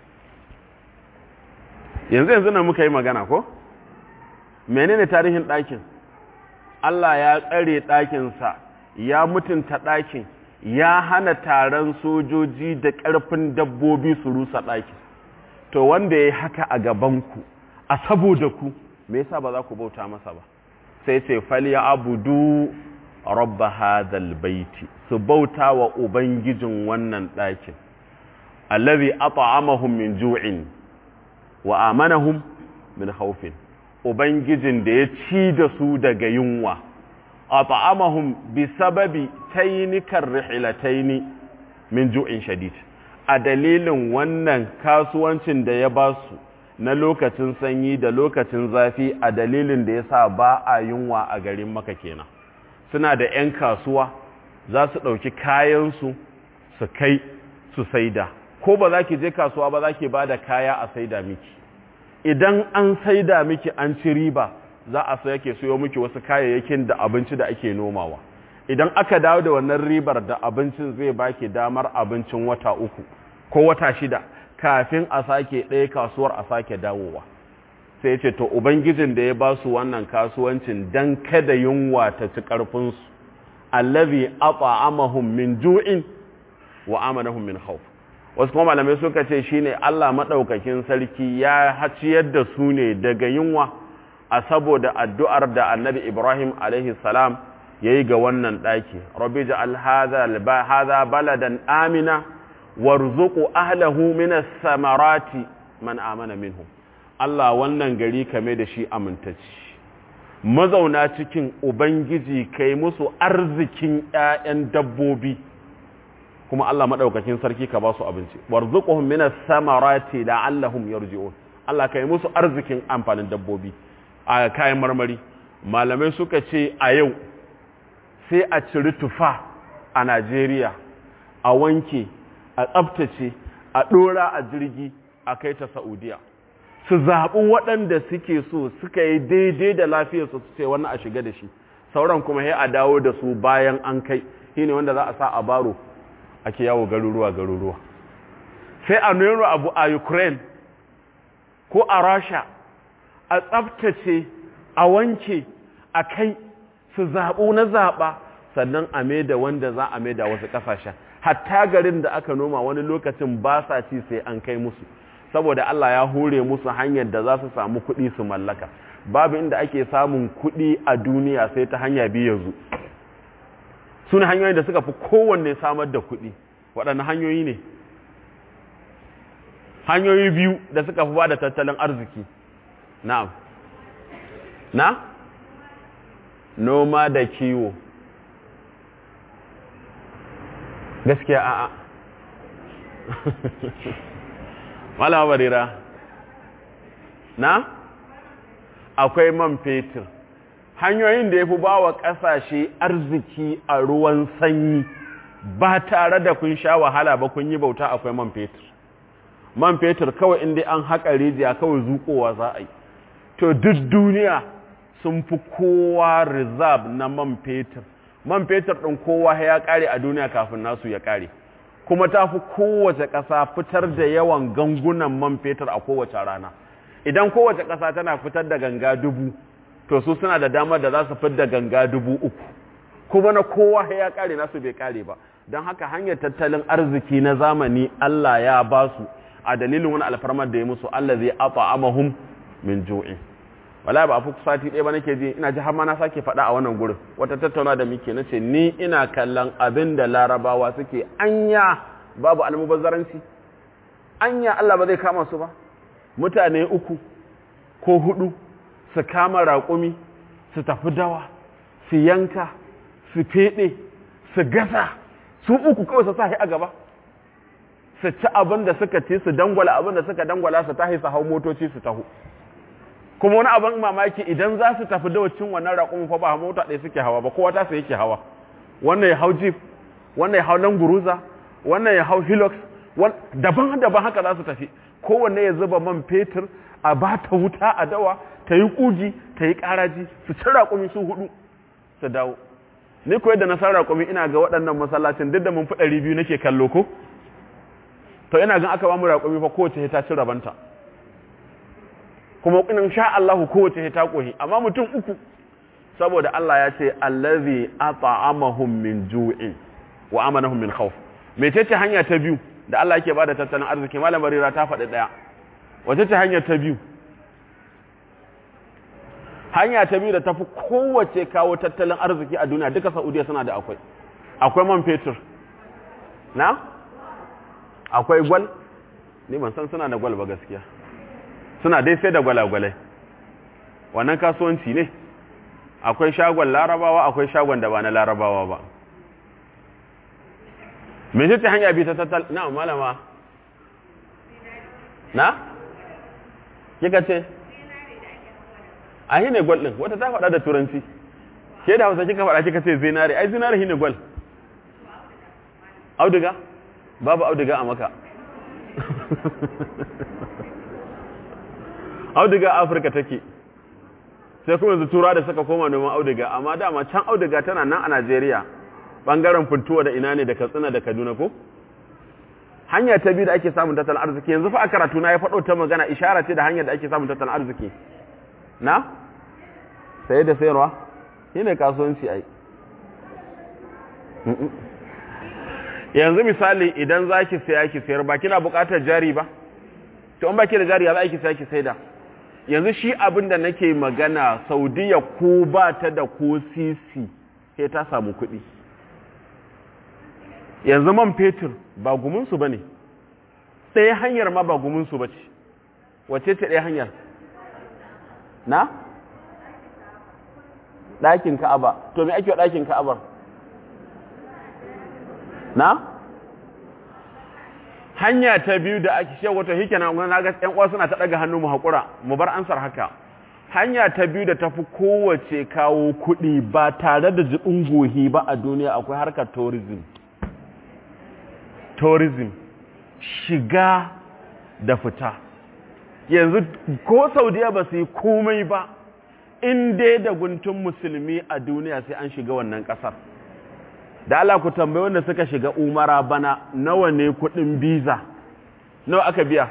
yanzu yanzu nan muka yi magana ko menene tarihin dakin Allah ya tsare dakin sa ya mutunta dakin ya hana taron sojoji da ƙarfin dabbobi su rusa dakin to wanda ya haka a gabanku a saboda ku me yasa ba za ku bauta masa ba sai ce falya abudu rabba hadal baiti su bauta wa ubangijin wannan ɗakin allazi at'amahum min ju'in wa amanahum min khawfin ubangijin da ya ci da su daga yunwa at'amahum bi sababi taynikar rihlataini min ju'in shadid a dalilin wannan kasuwancin da ya ba su na lokacin sanyi da lokacin zafi a dalilin da ya sa ba a yunwa a garin maka kenan suna da 'yan kasuwa za su ɗauki kayansu su kai su saida ko ba za ki je kasuwa ba za ki ba da kaya a saida miki idan an saida miki an ci riba za a sai yake siyo miki wasu kayayyakin da abinci da ake nomawa idan aka dawo da wannan ribar da abincin zai baki damar abincin wata uku ko wata shida kafin a sake ɗaya kasuwar a sake dawowa sai ce to ubangijin da ya ba su wannan kasuwancin dan kada yunwa ta ci ƙarfinsu allazi at'amahum min ju'in wa amanahum min khawf wasu kuma malamai suka ce shine Allah madaukakin sarki ya haciyar da su ne daga yunwa a saboda addu'ar da Annabi Ibrahim alaihi salam yayi ga wannan daki rabbi ja'al hadha hadha baladan amina warzuqu ahlahu minas samarati man amana minhum Allah wannan gari kame da shi amintacci mazauna cikin ubangiji kai musu arzikin ƴaƴan dabbobi kuma Allah madaukakin sarki ka ba su abinci warzuquhum minas samarati la'allahum yarji'un Allah kai musu arzikin amfanin dabbobi a kayan marmari malamai suka ce a yau sai a ciri tufa a Najeriya a wanke a tsabtace a ɗora a jirgi a kai ta Saudiya su zaɓi waɗanda suke so suka yi daidai da lafiyarsu su ce wannan a shiga da shi sauran kuma ya a dawo da su bayan an kai shi ne wanda za a sa a baro ake yawo garuruwa garuruwa sai a nero abu a ukraine ko a rasha a tsabtace a wanke a kai su zaɓu na zaɓa sannan a da wanda za a da wasu ƙasashen hatta garin da aka noma wani lokacin ba sa ci sai an kai musu saboda Allah ya hore musu hanyar da za su samu kuɗi su mallaka babu inda ake samun kuɗi a duniya sai ta hanya biyu yanzu su ne hanyoyin da suka fi kowanne samar da kuɗi waɗanne hanyoyi ne hanyoyi biyu da suka fi ba da tattalin arziki na'am na noma da kiwo gaskiya a'a malama barira na akwai man fetur hanyoyin da ya fi ba wa ƙasashe arziki a ruwan sanyi ba tare da kun sha wahala ba kun yi bauta akwai man fetur man fetur kawai inda an haƙa rijiya kawai zuƙowa za a yi to duk duniya sun fi kowa reserve na man fetur man fetur ɗin kowa ya ƙare a duniya kafin nasu ya ƙare kuma ta fi kowace ƙasa fitar da yawan gangunan man fetur a kowace rana idan kowace ƙasa tana fitar da ganga dubu to su suna da damar da za su fitar da ganga dubu uku kuma na kowa ya ƙare nasu bai ƙare ba don haka hanyar tattalin arziki na zamani Allah ya ba su a dalilin wani alfarmar da ya musu allazi at'amahum min ju'in wala ba fi sati ɗaya ba nake ji ina ji har ma na sake faɗa a wannan gurin wata tattauna da muke nace ni ina kallon abin da larabawa suke anya babu almubazzaranci anya Allah ba zai kama su ba mutane uku ko hudu su kama raƙumi su tafi dawa su yanka su feɗe su gasa su uku kawai su sahi a gaba su ci abin da suka ci su dangwala abin da suka dangwala su tahi su hau motoci su taho kuma wani abin mamaki idan za su tafi dawacin wannan raƙumin fa ba mota ɗaya suke hawa ba kowa ta su yake hawa wannan ya hau jeep wannan ya hau languruza wannan ya hau hilux daban-daban haka za su tafi kowanne ya zuba man fetur a ba ta wuta a dawa ta yi ƙugi ta yi ƙaraji su ci raƙumi su hudu su dawo ni ko yadda na san raƙumi ina ga waɗannan masallacin duk da mun fi ɗari biyu nake kallo ko to ina gan aka ba mu raƙumi fa kowace ta ci rabanta kuma in sha Allah kowace ta kohi amma mutum uku saboda Allah ya ce allazi at'amahum min ju'in wa amanahum min khawf mecece hanya ta biyu da Allah yake bada tattalin arziki malam barira ta faɗi daya wace ce hanya ta biyu hanya ta biyu da tafi kowace kawo tattalin arziki a duniya duka Saudiya suna da akwai akwai man fetur na akwai gwal ni ban san suna da gwal ba gaskiya suna dai sai da gwalagwalai wannan kasuwanci ne akwai shagon larabawa akwai shagon da ba na larabawa ba me ce hanya bi ta tattal na malama na kika ce a yi ne gwal ɗin wata ta faɗa da turanci ke da hausa kika faɗa kika ce zinare ai zinare shi ne gwal auduga babu auduga a maka auduga afirka take sai kuma yanzu tura da suka koma noman auduga amma dama can auduga tana nan a najeriya bangaren funtuwa da ina ne da katsina da kaduna ko hanya ta biyu da ake samun tattalin arziki yanzu fa a karatu na ya faɗo ta magana ishara ce da hanyar da ake samun tattalin arziki na saye da sayarwa shi ne kasuwanci ai yanzu misali idan za ki saya ki sayar ba kina buƙatar jari ba to an baki da jari ya za ki saya ki saida yanzu shi abin da nake magana saudiya ko ba ta da ko sisi sai ta samu kuɗi yanzu man fetur ba gumunsu ba ne ɗaya hanyar ma ba gumunsu ba ce wace ce ɗaya hanyar na ɗakin ka'aba to me ake wa ɗakin ka'abar na hanya ta biyu da ake shewa wata hike na na ga ƴan uwa suna ta daga hannu mu hakura mu bar ansar haka hanya ta biyu da tafi kowace kawo kuɗi ba tare da jibin gohi ba a duniya akwai harkar tourism tourism shiga da fita yanzu ko saudiya ba su yi komai ba in dai da guntun musulmi a duniya sai an shiga wannan ƙasar da Allah ku tambayi wanda suka shiga umara bana nawa ne kudin biza nawa aka biya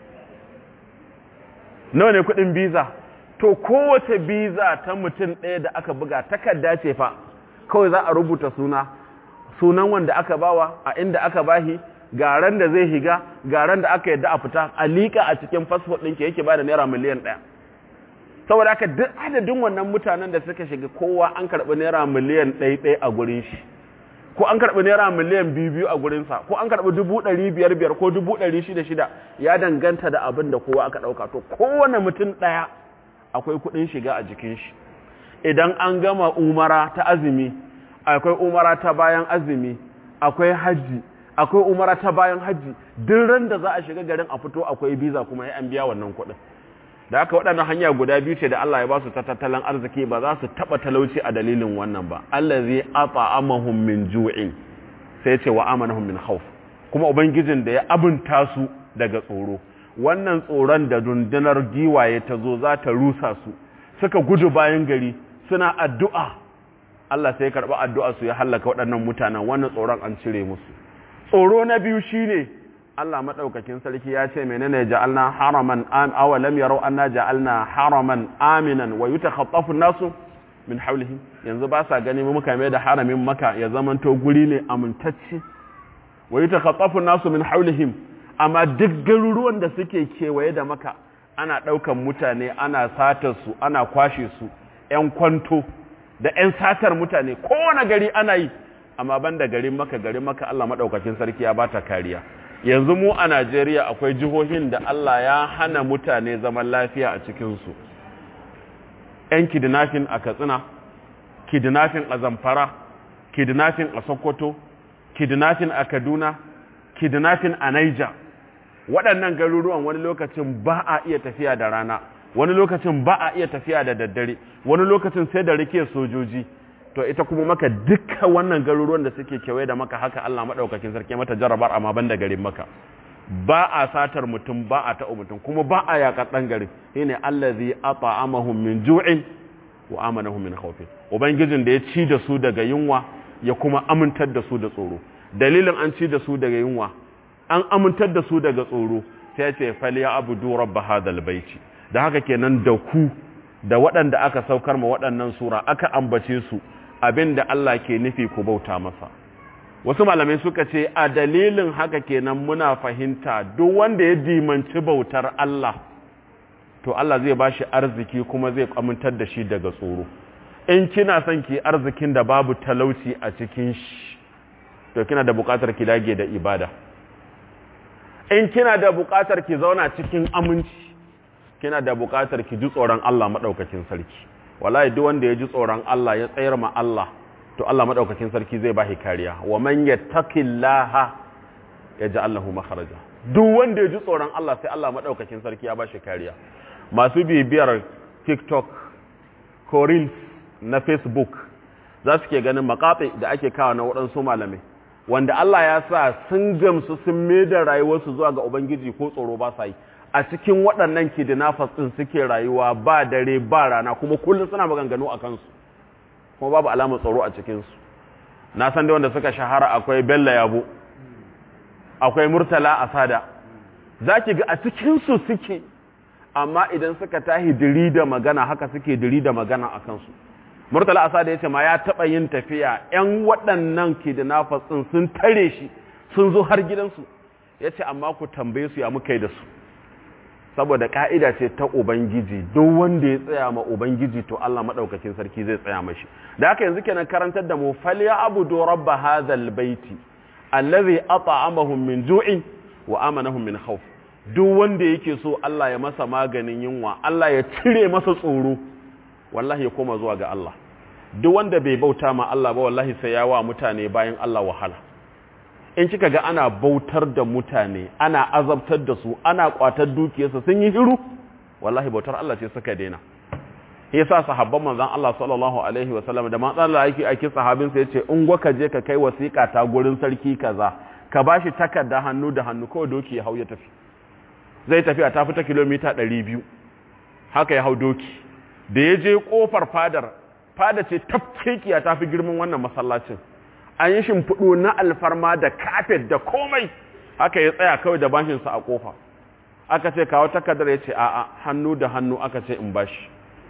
nawa ne kudin biza to kowace biza ta mutum ɗaya da aka buga takarda ce fa kawai za a rubuta suna sunan wanda aka bawa a inda aka bahi garan da zai higa garan da aka yadda a fita a liƙa a cikin fasfot ɗinke yake ba da naira miliyan ɗaya saboda haka duk adadin wannan mutanen da suka shiga kowa an karɓi naira miliyan ɗaya ɗaya a gurin shi ko an karɓi naira miliyan biyu biyu a gurinsa ko an karɓi dubu ɗari biyar biyar ko dubu ɗari shida shida ya danganta da abin da kowa aka ɗauka to kowane mutum ɗaya akwai kuɗin shiga a jikin shi idan an gama umara ta azumi akwai umara ta bayan azumi akwai hajji akwai umara ta bayan hajji duk ran da za a shiga garin a fito akwai biza kuma ya an biya wannan kuɗin da haka waɗannan hanya guda biyu ce da Allah ya ba su ta tattalin arziki ba za su taɓa talauci a dalilin wannan ba Allah zai ata'amahum min ju'in sai ce wa amanahum min khawf kuma ubangijin da ya abunta su daga tsoro wannan tsoron da dundunar giwaye ta zo za ta rusa su suka gudu bayan gari suna addu'a Allah sai ya karɓi addu'a su ya hallaka waɗannan mutanen wannan tsoron an cire musu tsoro na biyu shine Allah madaukakin sarki ya ce menene ja'alna haraman am aw lam yaraw anna ja'alna haraman aminan wa yutakhaffafu an-nasu min hawlihi yanzu ba sa gani mu muka mai da haramin maka ya zamanto guri ne amintacce wa yutakhaffafu an-nasu min hawlihim amma duk garuruwan da suke kewaye da maka ana ɗaukan mutane ana satar su ana kwashe su 'yan kwanto da 'yan satar mutane kowane gari ana yi amma ban da garin maka garin maka Allah maɗaukakin sarki ya bata kariya yanzu mu a Najeriya akwai jihohin da Allah ya hana mutane zaman lafiya a cikinsu 'yan kidnapping a Katsina kidnapping a Zamfara kidnapping a Sokoto kidnapping a Kaduna kidnapping a Niger waɗannan garuruwan wani lokacin ba a iya tafiya da rana wani lokacin ba a iya tafiya da daddare wani lokacin sai da rike sojoji to ita kuma maka duka wannan garuruwan da suke kewaye da maka haka Allah madaukakin sarki mata jarabar amma ban da garin maka ba a satar mutum ba a ta'u mutum kuma ba a yakar dan garin shine allazi at'amahum min ju'in wa amanahum min khawfin ubangijin da ya ci da su daga yunwa ya kuma amintar da su da tsoro dalilin an ci da su daga yunwa an amintar da su daga tsoro sai ya ce faliya abudu rabb hadal baiti da haka kenan da ku da waɗanda aka saukar ma waɗannan sura aka ambace su abinda Allah ke nufi ku bauta masa wasu malamai suka ce a dalilin haka kenan muna fahimta duk wanda ya dimanci bautar Allah to Allah zai bashi arziki kuma zai amintar da shi daga tsoro in kina son ki arzikin da babu talauci a cikin shi to kina da bukatar ki dage da ibada in kina da bukatar ki zauna cikin aminci kina da bukatar ki ji tsoron Allah madaukakin sarki wallahi duk wanda ya ji tsoron Allah ya tsayar ma Allah to Allah madaukakin sarki zai bashi kariya wa man yattaqillaha yaj'al lahu makhraja duk wanda ya ji tsoron Allah sai Allah madaukakin sarki ya bashi kariya masu bibiyar TikTok ko Reels na Facebook za su ke ganin makaɓe da ake kawo na waɗansu malamai wanda Allah ya sa sun gamsu sun da rayuwarsu zuwa ga Ubangiji ko tsoro ba sa yi a cikin waɗannan kidnappers ɗin suke rayuwa ba dare ba rana kuma kullum suna maganganu a kansu kuma babu alamar tsoro a cikinsu na san da wanda suka shahara akwai Bello Yabo akwai Murtala Asada za ki ga a cikinsu suke amma idan suka tahi diri da magana haka suke diri da magana a kansu murtala asada ya ce ma ya taɓa yin tafiya 'yan waɗannan kidnappers ɗin sun tare shi sun zo har gidansu ya ce amma ku tambaye su ya muka yi da su saboda ƙa'ida ce ta ubangiji duk wanda ya tsaya ma ubangiji to Allah maɗaukakin sarki zai tsaya mashi da haka yanzu kenan karantar da mu falya abudu rabba hadhal baiti allazi at'amahum min ju'in wa amanahum min khawf duk wanda yake so Allah ya masa maganin yunwa Allah ya cire masa tsoro wallahi ya koma zuwa ga Allah duk wanda bai bauta ma Allah ba wallahi sai ya wa mutane bayan Allah wahala in kika ga ana bautar da mutane ana azabtar da su ana kwatar dukiyarsa sun yi hiru wallahi bautar Allah ce suka daina yasa sahabban manzon Allah sallallahu alaihi wa sallam da manzon Allah yake aiki sahabin sa yace in gwaka je ka kai wasiƙa ta gurin sarki kaza ka bashi takarda hannu da hannu kawai doki ya hau ya tafi zai tafi a tafi ta kilomita 200 haka ya hau doki da ya je kofar fadar fada ce tafkekiya ta fi girman wannan masallacin an yi shimfiɗo na alfarma da kafet da komai haka ya tsaya kawai da bashinsa a kofa aka ce kawo takardar ya ce a'a hannu da hannu aka ce in bashi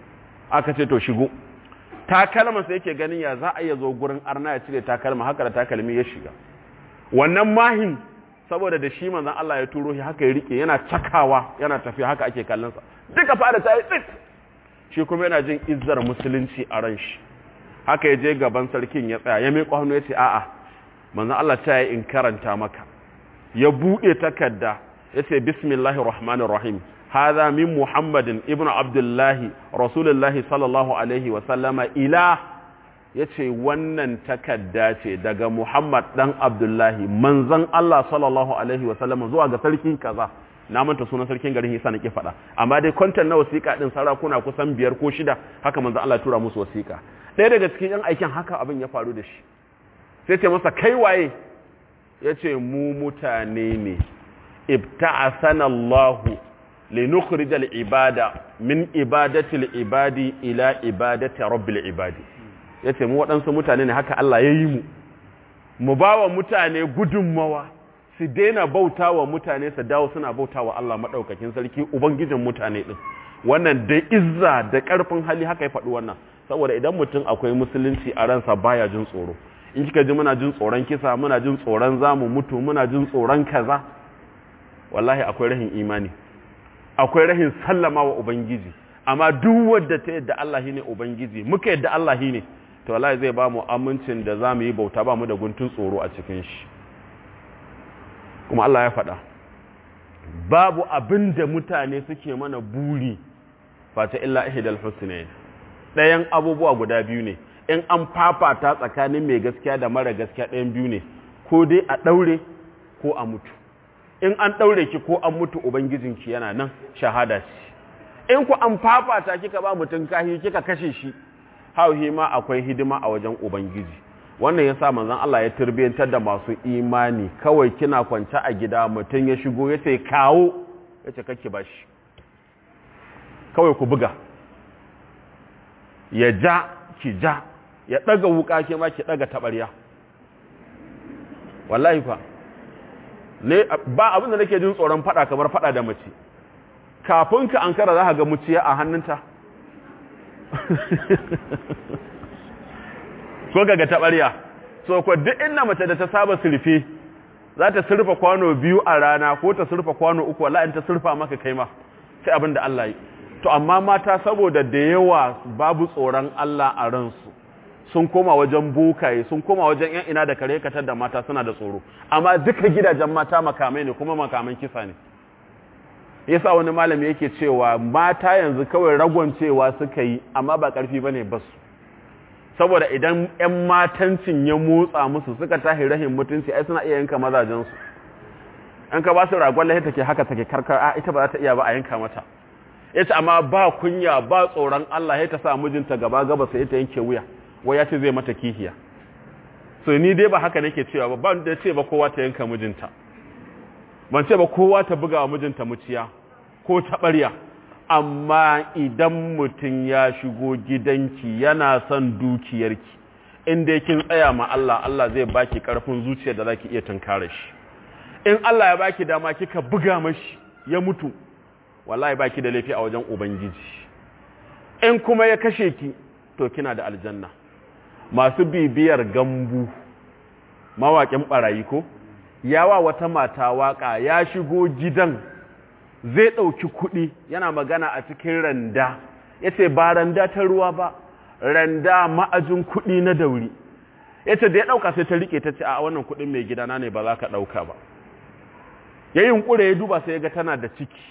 aka ce to shigo takalmansa yake ganin ya za a iya zo gurin arna ya cire takalma haka da takalmi ya shiga wannan mahin saboda da shi manzan Allah ya turo shi haka ya rike yana cakawa yana tafiya haka ake kallonsa duka fada ta yi tsit shi kuma yana jin izzar musulunci a ran shi haka ya je gaban sarkin ya tsaya ya miƙo hannu ya ce a'a manzan Allah ta yi in karanta maka ya buɗe takarda ya ce bismillahir rahmanir rahim hadha min muhammadin ibn abdullahi rasulullahi sallallahu alaihi wa sallama ila ya ce wannan takarda ce daga muhammad dan abdullahi manzan Allah sallallahu alaihi wa sallama zuwa ga sarki kaza na manta sunan sarkin garin Hisa nake faɗa amma dai kwantan na wasiƙa din sarakuna kusan biyar ko shida haka manzo Allah tura musu wasiƙa ɗaya daga cikin yan aikin haka abin ya faru da shi sai ce masa kai waye yace mu mutane ne ibta'asana Allah li nukhrij al ibada min ibadati al ibadi ila ibadati rabbil ibadi yace mu waɗansu mutane ne haka Allah ya yi mu mu bawa mutane gudunmawa su daina bauta wa mutane su dawo suna bauta wa Allah maɗaukakin sarki Ubangijin mutane ɗin wannan da izza da ƙarfin hali haka ya faɗi wannan saboda idan mutum akwai musulunci a ransa baya jin tsoro in kika ji muna jin tsoron kisa muna jin tsoron zamu mutu muna jin tsoron kaza wallahi akwai rahin imani akwai rahin sallama wa ubangiji amma duk wadda ta yadda Allah ne ubangiji muka yadda Allah ne to wallahi zai ba mu amincin da za mu yi bauta ba mu da guntun tsoro a cikin shi kuma Allah ya faɗa babu abin da mutane suke mana buri fata illa ihdal husnayn ɗayan abubuwa guda biyu ne in an fafata tsakanin mai gaskiya da mara gaskiya ɗayan biyu ne ko dai a ɗaure ko a mutu in an ɗaure ki ko an mutu ubangijinki yana nan shahada ce in ku an fafata kika ba mutum kahi kika kashe shi hauhi ma akwai hidima a wajen ubangiji wannan yasa manzon Allah ya turbiyantar da masu imani kawai kina kwance a gida mutum ya shigo ya ce kawo ya ce kake bashi kawai ku buga ya ja ki ja ya ɗaga wuka ke ma ki ɗaga taɓarya wallahi fa ne ba abinda nake jin tsoron fada kamar fada da mace kafin ka an kara za ka ga muciya a hannunta so ga taɓarya so ko duk inda mace da ta saba surfe za ta surfa kwano biyu a rana ko ta surfa kwano uku wallahi in ta surfa maka kai ma sai abin da Allah yi to amma mata saboda da yawa babu tsoron Allah a ransu sun koma wajen bukaye sun koma wajen yan ina da kare katar da mata suna da tsoro amma duka gidajen mata makamai ne kuma makaman kisa ne yasa wani malami yake cewa mata yanzu kawai ragon cewa suka yi amma ba karfi bane basu saboda idan yan matancin ya motsa musu suka tahi rahin mutunci ai suna iya yanka mazajensu an ka ba su ragon lahi take haka take karkar a ita ba za ta iya ba a yanka mata yace amma ba kunya ba tsoron Allah ya ta sa mijinta gaba gaba sai ta yanke wuya wai ya ce zai mata kihiya so ni dai ba haka nake cewa ba ban da ce ba kowa ta yanka mijinta ban ce ba kowa ta buga wa mijinta muciya ko ta ɓarya amma idan mutum ya shigo gidanki yana son dukiyarki inda kin tsaya ma Allah Allah zai baki karfin zuciya da zaki iya tunkare shi in Allah ya baki dama kika buga mashi ya mutu wallahi baki da laifi a wajen ubangiji in kuma ya kashe ki to kina da aljanna masu bibiyar gambu mawaƙin ɓarayi ko yawa wata mata waƙa ya shigo gidan zai ɗauki kuɗi yana magana a cikin randa ya ce ba randa ta ruwa ba randa ma'ajin kuɗi na dauri ya ce da ya ɗauka sai ta riƙe ta ce a wannan kuɗin mai gidana ne ba za ka ɗauka ba ya yi ƙure ya duba sai ya ga tana da ciki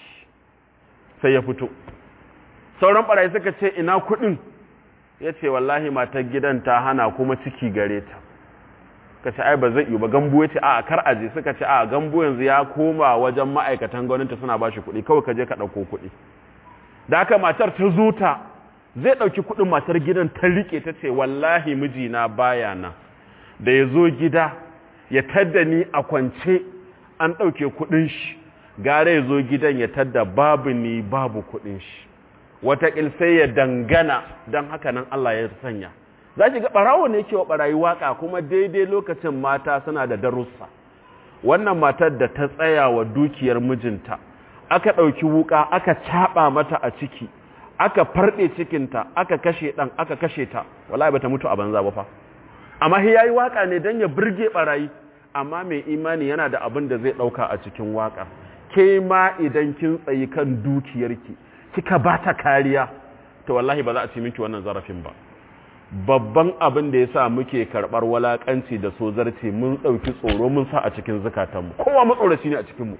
sai ya fito sauran ɓarayi suka ce ina kuɗin ya ce wallahi matar gidan ta hana kuma ciki gare ta ka ce ai ba zai yi ba gambu ya ce a kar aje suka ce a gambu yanzu ya koma wajen ma'aikatan gwamnati suna ba shi kuɗi kawai ka je ka ɗauko kuɗi da haka matar ta zo ta zai ɗauki kuɗin matar gidan ta riƙe ta ce wallahi mijina baya na da ya zo gida ya tadda ni a kwance an ɗauke kuɗin shi gara ya zo gidan ya tadda babu ni babu kuɗin shi wataƙil sai ya dangana don haka nan Allah ya sanya za ki ga ɓarawo ne ke wa ɓarayi waƙa kuma daidai lokacin mata suna da darussa wannan matar da ta tsaya wa dukiyar mijinta aka ɗauki wuƙa aka caɓa mata a ciki aka farɗe cikinta aka kashe ɗan aka kashe ta wallahi bata mutu a banza ba fa amma shi yayi waƙa ne don ya burge ɓarayi amma mai imani yana da abin da zai ɗauka a cikin waƙa ke ma idan kin tsayi kan dukiyarki kika ba ta kariya to wallahi ba za a ci miki wannan zarafin ba babban abin da ya sa muke karɓar walaƙanci da sozarci mun ɗauki tsoro mun sa a cikin zukatanmu kowa matsoraci ne a cikinmu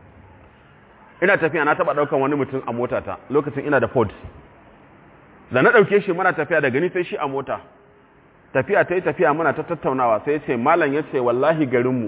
ina tafiya na taɓa ɗaukan wani mutum a motata lokacin ina da ford da na ɗauke shi muna tafiya da gani sai shi a mota tafiya ta yi tafiya muna ta tattaunawa sai ce malam ya ce wallahi garinmu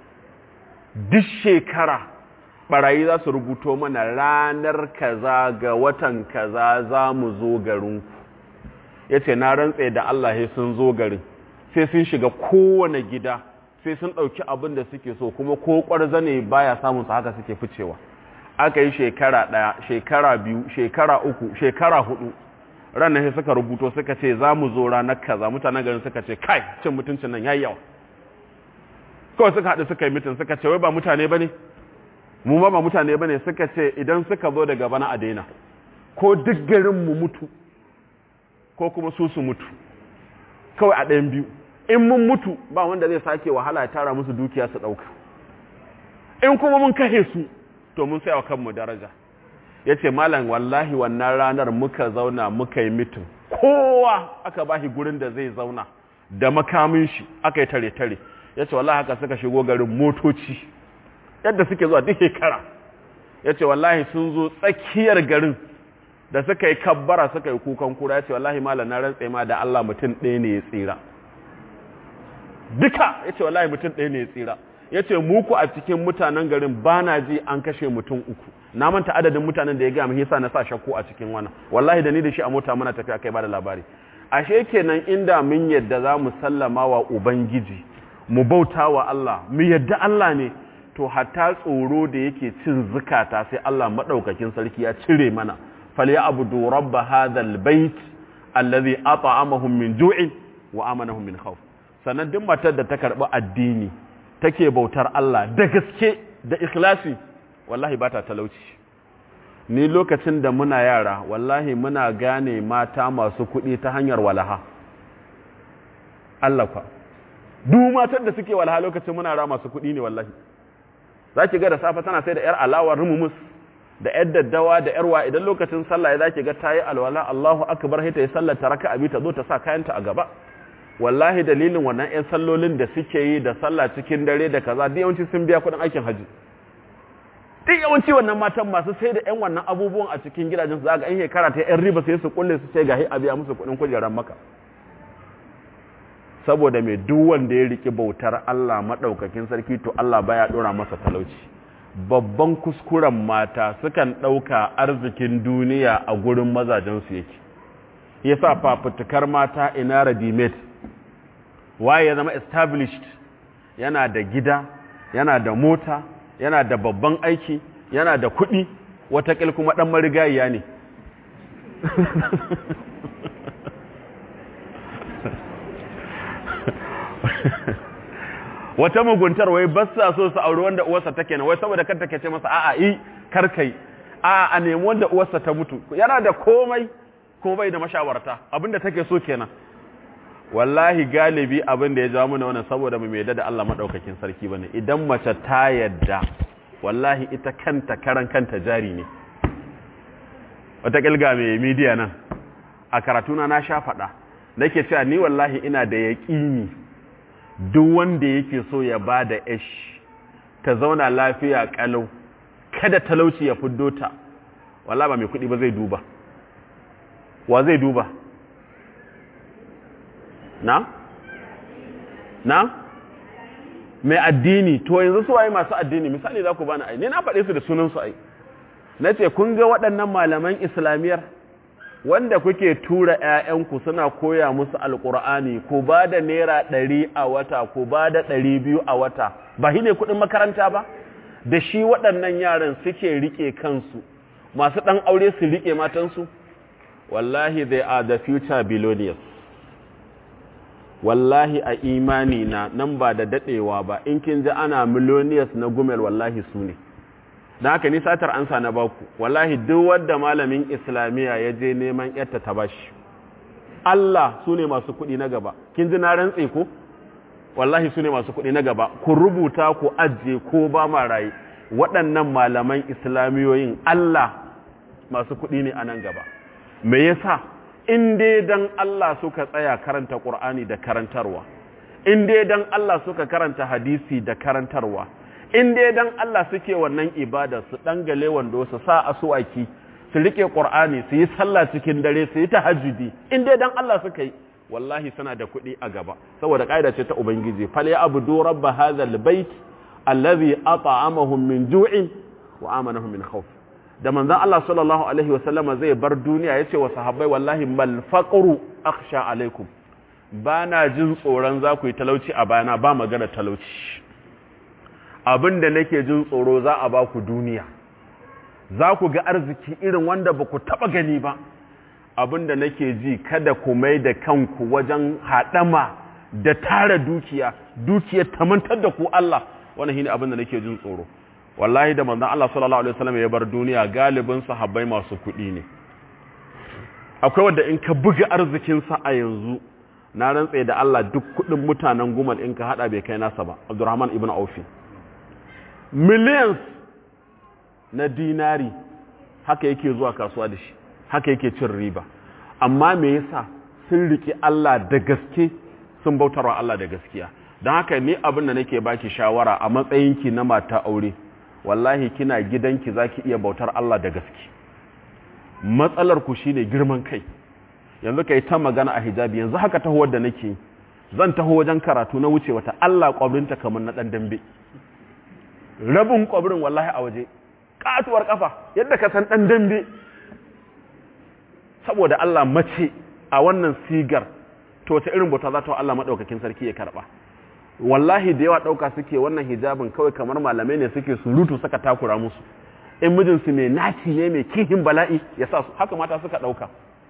duk shekara barayi za su rubuto mana ranar kaza ga watan kaza za mu zo garinku ya ce na rantse da Allah sun zo garin sai sun shiga kowane gida sai sun ɗauki abin da suke so kuma ko ƙwarza ne baya samun su haka suke ficewa aka yi shekara ɗaya shekara biyu shekara uku shekara hudu ranar sai suka rubuto suka ce za mu zo ranar kaza mutanen garin suka ce kai cin mutuncin nan yayi yawa kawai suka haɗu suka yi mitin suka ce wai ba mutane ba ne mu ma ba mutane ba ne suka ce idan suka zo daga bana a daina ko duk garin mu mutu ko kuma su su mutu kawai a ɗayan biyu in mun mutu ba wanda zai sake wahala ya tara musu dukiya su ɗauka in kuma mun kashe su to mun saya wa kanmu daraja ya ce malam wallahi wannan ranar muka zauna muka yi mitin kowa aka ba shi gurin da zai zauna da makamin shi aka yi tare-tare ya ce wallahi haka suka shigo garin motoci yadda suke zuwa duk shekara ya ce wallahi sun zo tsakiyar garin da suka yi kabbara suka yi kukan kura ya ce wallahi malam na rantse ma da Allah mutum ɗaya ne ya tsira duka ya ce wallahi mutum ɗaya ne ya tsira ya ce muku a cikin mutanen garin ba na ji an kashe mutum uku na manta adadin mutanen da ya gaya yasa na sa shakku a cikin wannan wallahi da ni da shi a mota muna tafiya kai ba da labari ashe kenan inda mun yadda za mu sallama wa ubangiji mu bauta wa Allah mu yadda Allah ne to hatta tsoro da yake cin zukata sai Allah madaukakin sarki ya cire mana falyabudu rabb hadhal bait allazi at'amahum min ju'in wa amanahum min khawf sannan duk matar da ta karbi addini take bautar Allah da gaske da ikhlasi wallahi ba ta talauci ni lokacin da muna yara wallahi muna gane mata masu kuɗi ta hanyar walaha Allah kwa duk matar da suke walaha lokacin muna ra masu kuɗi ne wallahi za ki ga da safe tana sai da 'yar alawar rumumus da 'yar daddawa da 'yar wa idan lokacin sallah ya za ki ga ta yi alwala Allahu akbar sai ta yi sallar ta raka abi ta zo ta sa kayanta a gaba wallahi dalilin wannan 'yan sallolin da suke yi da sallah cikin dare da kaza duk yawanci sun biya kuɗin aikin haji duk yawanci wannan matan masu sai da 'yan wannan abubuwan a cikin gidajen za ga 'yan shekara ta 'yan riba sai su kulle su ce ga a biya musu kuɗin kujerar maka saboda mai duk wanda ya riki bautar Allah maɗaukakin sarki to Allah baya ɗora masa talauci babban kuskuren mata sukan ɗauka arzikin duniya a gurin mazajensu yake yasa fafutukar mata ina ready waye ya zama established yana da gida yana da mota yana da babban aiki yana da kuɗi watakil kuma ɗan marigayiya ne wata muguntar wai ba sa so su auri wanda uwarsa take na wai saboda kan take ce masa a'a yi karkai a'a a nemi wanda uwarsa ta mutu yana da komai ko bai da mashawarta abinda take so kenan wallahi galibi abin da ya jawo mana wannan saboda mu mai da Allah madaukakin sarki bane idan mace ta yadda wallahi ita kanta karan kanta jari ne wata kilga mai media nan a karatuna na sha faɗa nake cewa ni wallahi ina da yaƙini duk wanda yake so ya ba da ish ta zauna lafiya kalau kada talauci ya fiddo ta wallahi ba mai kuɗi ba zai duba wa zai duba na? na? mai addini to yanzu su waye masu addini misali za ku bani ai ne na faɗe su da sunansu ai na ce kun ga waɗannan malaman islamiyar wanda kuke tura 'ya'yanku suna koya musu alƙur'ani ku ba da naira ɗari a wata ku ba da ɗari biyu a wata ba shi ne kuɗin makaranta ba da shi waɗannan yaran suke riƙe kansu masu ɗan aure su riƙe matansu wallahi they are the future billionaires wallahi a imani na nan ba da dadewa ba in kin ji ana millionaires na gumel wallahi su ne don haka ni satar ansa na baku wallahi duk wanda malamin islamiya ya je neman yarta ta bashi Allah su ne masu kuɗi na gaba kin ji na rantse ko wallahi su ne masu kuɗi na gaba ku rubuta ku ajiye ko ba ma raye waɗannan malaman islamiyoyin Allah masu kuɗi ne a nan gaba me yasa in dai dan Allah suka tsaya karanta Qur'ani da karantarwa in dai dan Allah suka karanta hadisi da karantarwa in dai dan Allah suke wannan ibada su dangale wando su sa asuwaki su rike Qur'ani su yi sallah cikin dare su yi tahajjudi in dai dan Allah suka yi wallahi suna da kuɗi a gaba saboda kaida ce ta ubangiji fal ya abudu rabb hadha albayt allazi at'amahum min ju'in wa amanahum min khawf da manzan Allah sallallahu Alaihi wasallama zai bar duniya ya ce wa sahabbai wallahi malfaƙuru aksha alaikum ba na jin tsoron za ku yi talauci a bayana ba magana talauci abin da nake jin tsoro za a ba ku duniya za ku ga arziki irin wanda ba ku taɓa gani ba abin da nake ji kada ku mai da kanku wajen haɗama da tara dukiya dukiyar tamantar da ku Allah wannan shine abin da nake jin tsoro wallahi da manzon Allah sallallahu alaihi wasallam ya bar duniya galibin sahabbai masu kuɗi ne akwai wanda in ka buga arzikin sa a yanzu na rantsa da Allah duk kuɗin mutanen gumal in ka hada bai kai nasa ba Abdurrahman ibn Auf millions na dinari haka yake zuwa kasuwa da shi haka yake cin riba amma me yasa sun riƙe Allah da gaske sun bautarwa Allah da gaskiya don haka ni abin da nake baki shawara a matsayinki na mata aure wallahi kina gidanki zaki iya bautar Allah da gaske matsalar ku shine girman kai yanzu kai ta magana a hijabi yanzu haka taho da nake zan taho wajen karatu na wuce wata Allah kwabrinta kamar na dan dambe rabin kwabrin wallahi a waje katuwar kafa yadda ka san dan dambe saboda Allah mace a wannan sigar to ta irin bauta za ta wa Allah madaukakin sarki ya karba wallahi da yawa dauka suke wannan hijabin kawai kamar malamai ne suke surutu saka takura musu in mijinsu mai naci ne mai kihin bala'i ya sa su haka mata suka dauka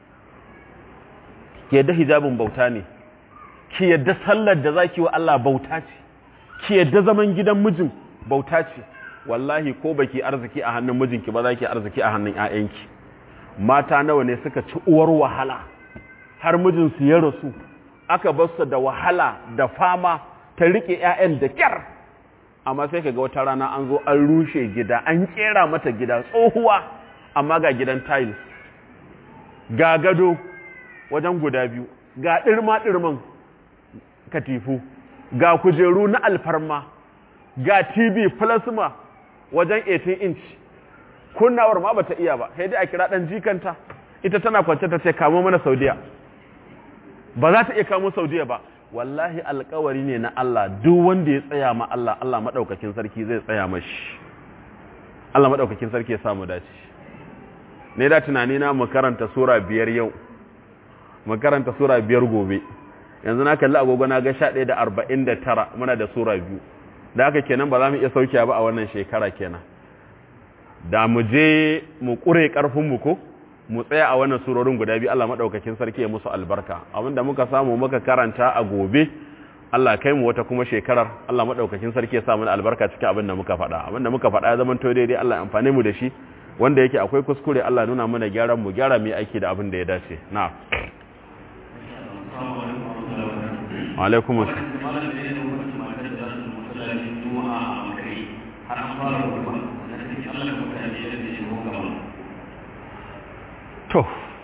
ki yadda hijabin bauta ne ki yadda sallar da zaki wa Allah bauta ce ki yadda zaman gidan mijin bauta ce wallahi ko baki arziki a hannun mijinki ba zaki arziki a hannun ƴaƴanki mata nawa ne suka ci uwar wahala har mijinsu ya rasu aka bar su da wahala da fama ta rike ƴaƴan da kyar amma sai kaga wata rana an zo an rushe gida an kera mata gida tsohuwa amma ga gidan tiles ga gado wajen guda biyu ga ɗirma-ɗirman katifu ga kujeru na alfarma ga tv plasma wajen 18 inch kunnawar ma bata iya ba sai dai a kira ɗan jikanta ita tana kwance ta ce kamo mana saudiya ba za ta iya kamo saudiya ba wallahi alkawari ne na Allah duk wanda ya tsaya ma Allah Allah maɗaukakin sarki zai tsaya mashi Allah maɗaukakin sarki ya samu dace ne da tunani na mu karanta sura biyar yau mu karanta sura biyar gobe yanzu na kalli agogo na ga sha ɗaya da arba'in da tara muna da sura biyu da haka kenan ba za mu iya saukiya ba a wannan shekara kenan da mu je mu ƙure ƙarfinmu ko mu tsaya a wannan surorin guda biyu Allah maɗaukakin sarki ya musu albarka abinda muka samu muka karanta a gobe Allah kai mu wata kuma shekarar Allah maɗaukakin sarki ya sa mana albarka cikin abin da muka faɗa abin da muka faɗa ya zama to daidai Allah amfane mu da shi wanda yake akwai kuskure Allah nuna mana gyaran mu gyara mu aiki da abin da ya dace na'am alaikum to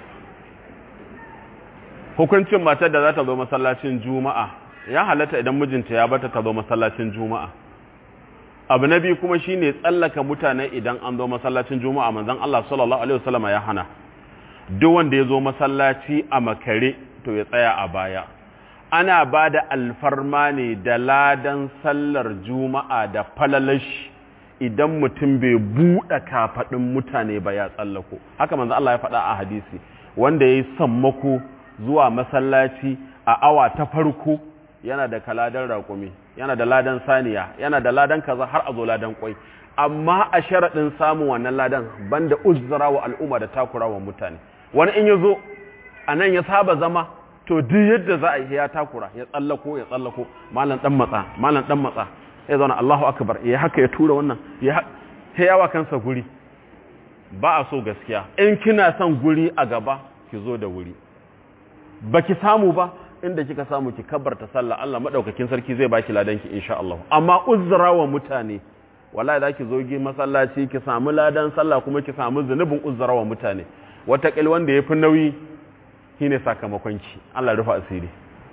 hukuncin matar da za ta zo masallacin juma'a ya halatta idan mijinta ya bata ta zo masallacin juma'a abu na biyu kuma shine tsallaka mutane idan an zo masallacin juma'a manzon Allah sallallahu alaihi wasallam ya hana duk wanda ya zo masallaci a makare to ya tsaya a baya ana ba da alfarma ne da ladan sallar juma'a da falalashi idan mutum bai buɗe kafaɗin mutane ba ya tsallako haka manzo Allah ya faɗa a hadisi wanda ya yi sammako zuwa masallaci a awa ta farko yana da kaladan raƙumi yana da ladan saniya yana da ladan kaza har a zo ladan kwai amma a sharaɗin samun wannan ladan banda uzura wa al'umma da takura wa mutane wani in ya zo a nan ya saba zama to duk yadda za a yi ya takura ya tsallako ya tsallako malam dan matsa malam dan matsa ya zauna Allahu akbar ya haka ya tura wannan ya yawa kansa guri ba a so gaskiya in kina son guri a gaba ki zo da wuri baki samu ba inda kika samu ki kabbarta sallah Allah madaukakin sarki zai baki ladan ki insha Allah amma uzra wa mutane wallahi zaki zo gi masallaci ki samu ladan sallah kuma ki samu zunubin uzra wa mutane wata kil wanda yafi nauyi shine sakamakon ki Allah rufa asiri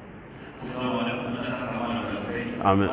amin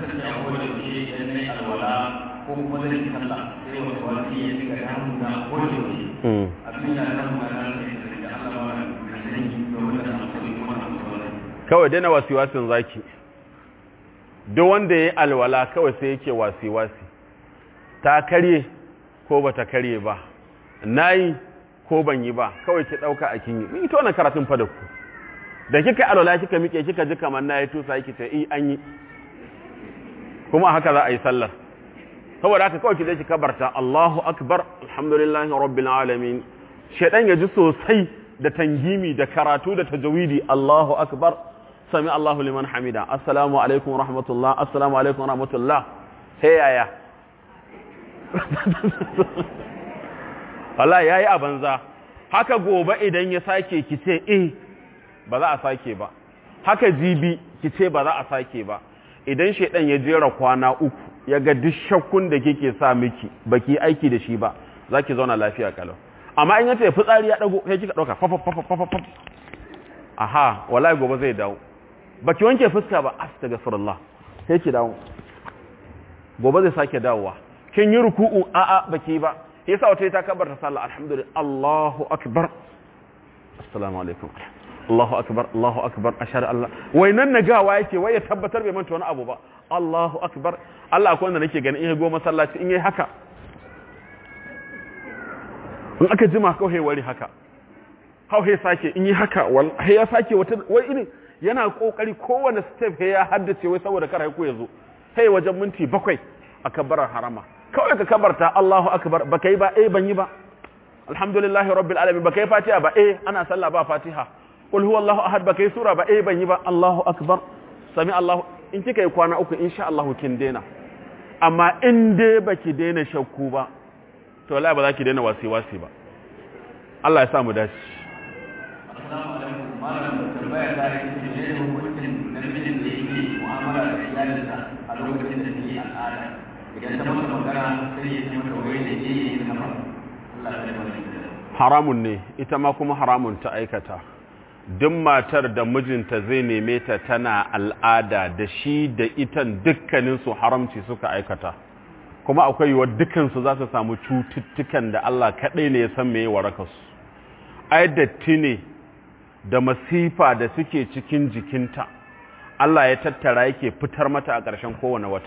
ko kuma zai yi sallah sai wata wani ya shiga damu na ko da yaushe abin ya damu na nan ne da Allah ba na sani domin da na sani kuma na mutuwa kawai daina wasiwasin zaki duk wanda ya yi alwala kawai sai yake wasi-wasi ta karye ko ba ta karye ba na yi ko ban yi ba kawai ki ɗauka a kin yi mun yi ta wannan karatun fa da ku da kika alwala kika miƙe kika ji kamar na yi tusa yake ce i an yi kuma haka za a yi sallar saboda haka kawai ki je ki kabarta Allahu akbar alhamdulillahi rabbil alamin shedan ya ji sosai da tangimi da karatu da tajawidi Allahu akbar sami Allahu liman hamida assalamu alaikum rahmatullah assalamu alaikum rahmatullah sai yaya Allah yayi a banza haka gobe idan ya sake ki ce eh ba za a sake ba haka jibi ki ce ba za a sake ba idan shedan ya jera kwana uku ya ga duk shakkun da kike sa miki baki aiki da shi ba za ki zauna lafiya kalau amma in yace fitsari ya dago sai kika dauka fafa fafa fafa fafa aha wallahi gobe zai dawo baki wanke fuska ba astaghfirullah sai ki dawo gobe zai sake dawowa kin yi ruku'u a a baki ba yasa wata ta kabarta sallah alhamdulillah Allahu akbar assalamu alaikum Allahu akbar Allahu akbar ashhadu an la wai nan nagawa yake wai ya tabbatar bai manta wani abu ba Allahu akbar Allah akwai wanda nake ganin in ya go masallaci in yayi haka in aka jima kawai wari haka hau sake in yi haka wai ya sake wata wai irin yana kokari kowane step ya haddace wai saboda kar haiku ya zo sai wajen minti bakwai a kabbarar harama kawai ka kabarta Allahu akbar baka yi ba eh ban yi ba alhamdulillahi rabbil alamin baka yi fatiha ba eh ana sallah ba fatiha qul huwallahu ahad baka yi sura ba eh ban yi ba Allahu akbar sami Allahu in kika yi kwana uku insha Allah kin daina amma in dai baki daina shakku ba to wallahi ba za ki daina wasi wasi ba Allah ya sa mu dace assalamu alaikum malam tambaya ta yi ce ne hukuncin namijin da yake mu'amala da iyalinsa a lokacin da take al'ada idan ta masa magana sai ya ce mata wai da ke yi haka Allah ya bari haramun ne ita ma kuma haramun ta aikata duk matar da mijinta zai neme ta tana al'ada da shi da itan dukkaninsu haramci suka aikata kuma akwai yiwuwar dukansu za su samu cututtukan da Allah kaɗai ne ya san meye warakarsu ai datti ne da masifa da suke cikin jikinta Allah ya tattara yake fitar mata a ƙarshen kowane wata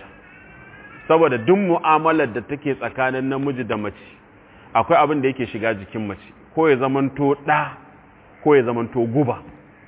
saboda duk mu'amalar da take tsakanin namiji da mace akwai abin da yake shiga jikin mace ko ya zamanto ɗa ko ya zamanto guba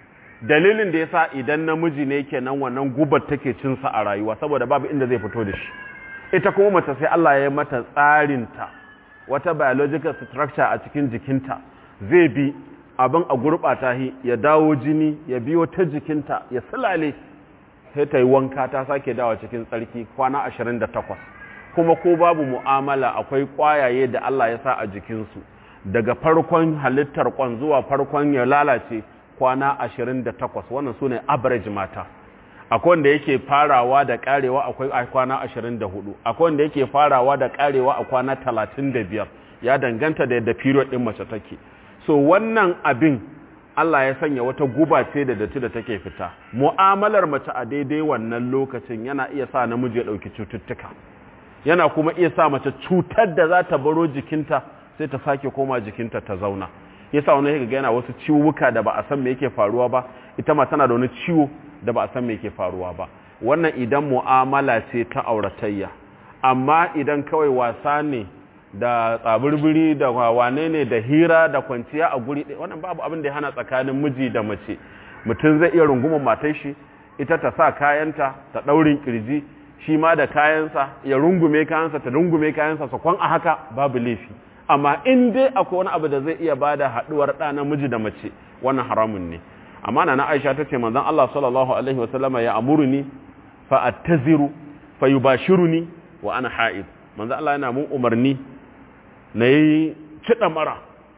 dalilin da yasa idan namiji ne kenan wannan gubar take cinsa a rayuwa saboda babu inda zai fito da shi ita kuma mace sai Allah ya yi mata tsarinta wata biological structure a cikin jikinta zai bi abin a gurɓata shi ya dawo jini ya biyo ta jikinta ya silale sai ta yi wanka ta sake dawa cikin tsarki kwana 28 kuma ko babu mu'amala akwai ƙwayaye da Allah ya sa a jikinsu daga farkon halittar kwan zuwa farkon ya lalace kwana 28 wannan su ne average mata akwai wanda yake farawa da karewa akwai a kwana 24 akwai wanda yake farawa da karewa a kwana 35 ya danganta da yadda period din mace take so wannan abin Allah ya sanya wata guba ce da datti da take fita mu'amalar mace a daidai wannan lokacin yana iya sa namiji ya dauki cututtuka yana kuma iya sa mace cutar da za ta baro jikinta sai ta sake koma jikinta ta zauna yasa wani yake yana wasu ciwuka da ba a san me yake faruwa ba ita ma tana da wani ciwo da ba a san me yake faruwa ba wannan idan mu'amala ce ta auratayya amma idan kawai wasa ne da tsabirbiri da wane ne da hira da kwanciya a guri ɗaya wannan babu abin da ya hana tsakanin miji da mace mutum zai iya rungumar matar shi ita ta sa kayanta ta ɗaurin kirji shi ma da kayansa ya rungume kayansa ta rungume kayansa su kwan a haka babu laifi amma in dai akwai wani abu da zai iya bada haɗuwar ɗa namiji da mace wannan haramun ne amma na Aisha tace manzon Allah sallallahu alaihi wasallama ya amuruni fa attaziru fa yubashiruni wa ana ha'id manzon Allah yana mun umarni na yi cida mara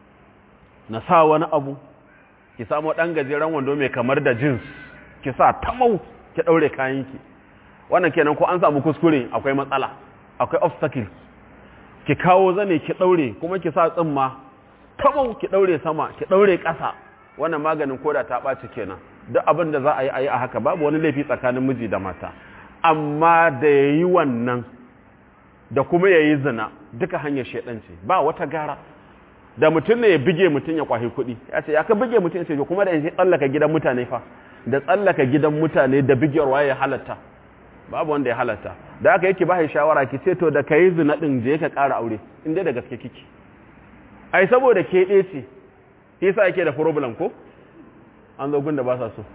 na sa wani abu ki samu dan gajeren wando mai kamar da jeans ki sa tamau ki daure kayanki wannan kenan ko an samu kuskure akwai matsala akwai obstacle ki kawo zane ki daure kuma ki sa tsimma tamau ki daure sama ki daure ƙasa wannan maganin koda ta ɓaci kenan duk abin da za a yi a yi a haka babu wani laifi tsakanin miji da mata amma da ya yi wannan da kuma ya yi zina duka hanyar shaidanci ba wata gara da mutum ne ya bige mutum ya kwahi kuɗi ya ce ya ka bige mutum ya ce kuma da ya tsallaka gidan mutane fa da tsallaka gidan mutane da bigiyarwa ya halatta babu wanda ya halatta da aka yake ba shawara ki ce to da ka yi zina ɗin je ka ƙara aure in dai da gaske kiki ai saboda ke ɗaya ce yasa yake da problem ko an zo gunda ba sa so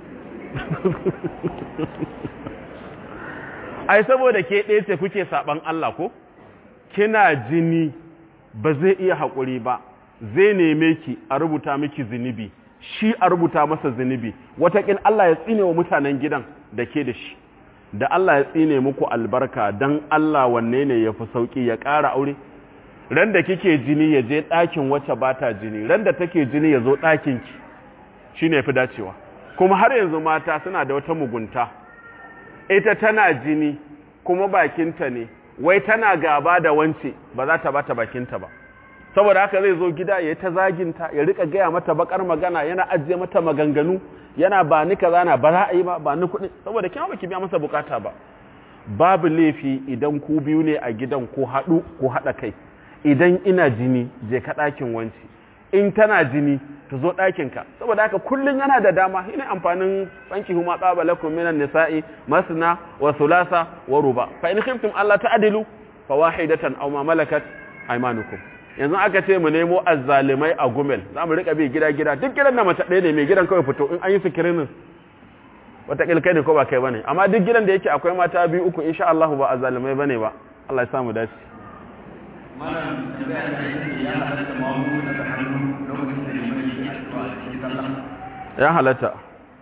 ai saboda ke ɗaya ce kuke saban Allah ko kina jini ba zai iya haƙuri ba zai neme ki a rubuta miki zunubi shi a rubuta masa zunubi wataƙin Allah ya tsine wa mutanen gidan da ke da shi da Allah ya tsine muku albarka don Allah wanne ne ya fi sauƙi ya ƙara aure ran da kike jini ya je ɗakin wacce ba ta jini ran da take jini ya zo ɗakinki shi ne fi dacewa kuma har yanzu mata suna da wata mugunta ita tana jini kuma bakinta ne wai tana gaba da wance ba za ta bata bakinta ba saboda haka zai zo gida ya ta zaginta ya rika gaya mata bakar magana yana ajiye mata maganganu yana ba ni kaza na ba za a yi ba ba ni kuɗi saboda kima baki biya masa bukata ba babu laifi idan ku biyu ne a gidan ko haɗu ko haɗa kai idan ina jini je ka ɗakin wanci in tana jini ta zo ɗakinka saboda haka kullum yana da dama ina amfanin tsanki huma tsaba lakum minan nisa'i masna wa thulatha wa ruba fa in khiftum alla ta'dilu fa wahidatan aw ma malakat aymanukum yanzu aka ce mu nemo azzalimai a gumel za mu rika bi gida gida duk gidan da mace ɗaya ne mai gidan kawai fito in an yi sikirinin wata kai ne ko ba kai bane amma duk gidan da yake akwai mata biyu uku insha Allah ba azzalimai bane ba Allah ya samu dace malam tambaya ta yi ya halatta mamu daga hannu lokacin da liman yake addu'a a cikin sallah ya halatta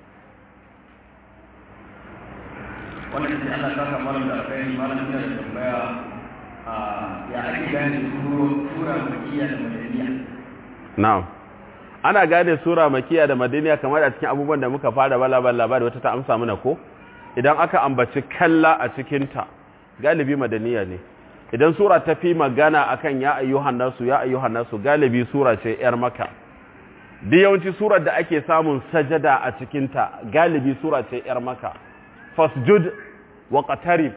wannan ce Allah ta sa malam da alkhairi malam ina da tambaya a ya ake gane sura makiyya da madaniya na'am ana gane sura makiya da madaniya kamar a cikin abubuwan da muka fara bala bala labari wata ta amsa mana ko idan aka ambaci kalla a cikinta galibi madaniya ne idan sura ta fi magana akan ya ayyuhan nasu ya ayyuhan nasu galibi sura ce yar maka duk yawanci surar da ake samun sajada a cikinta galibi sura ce yar maka fasjud wa qatarib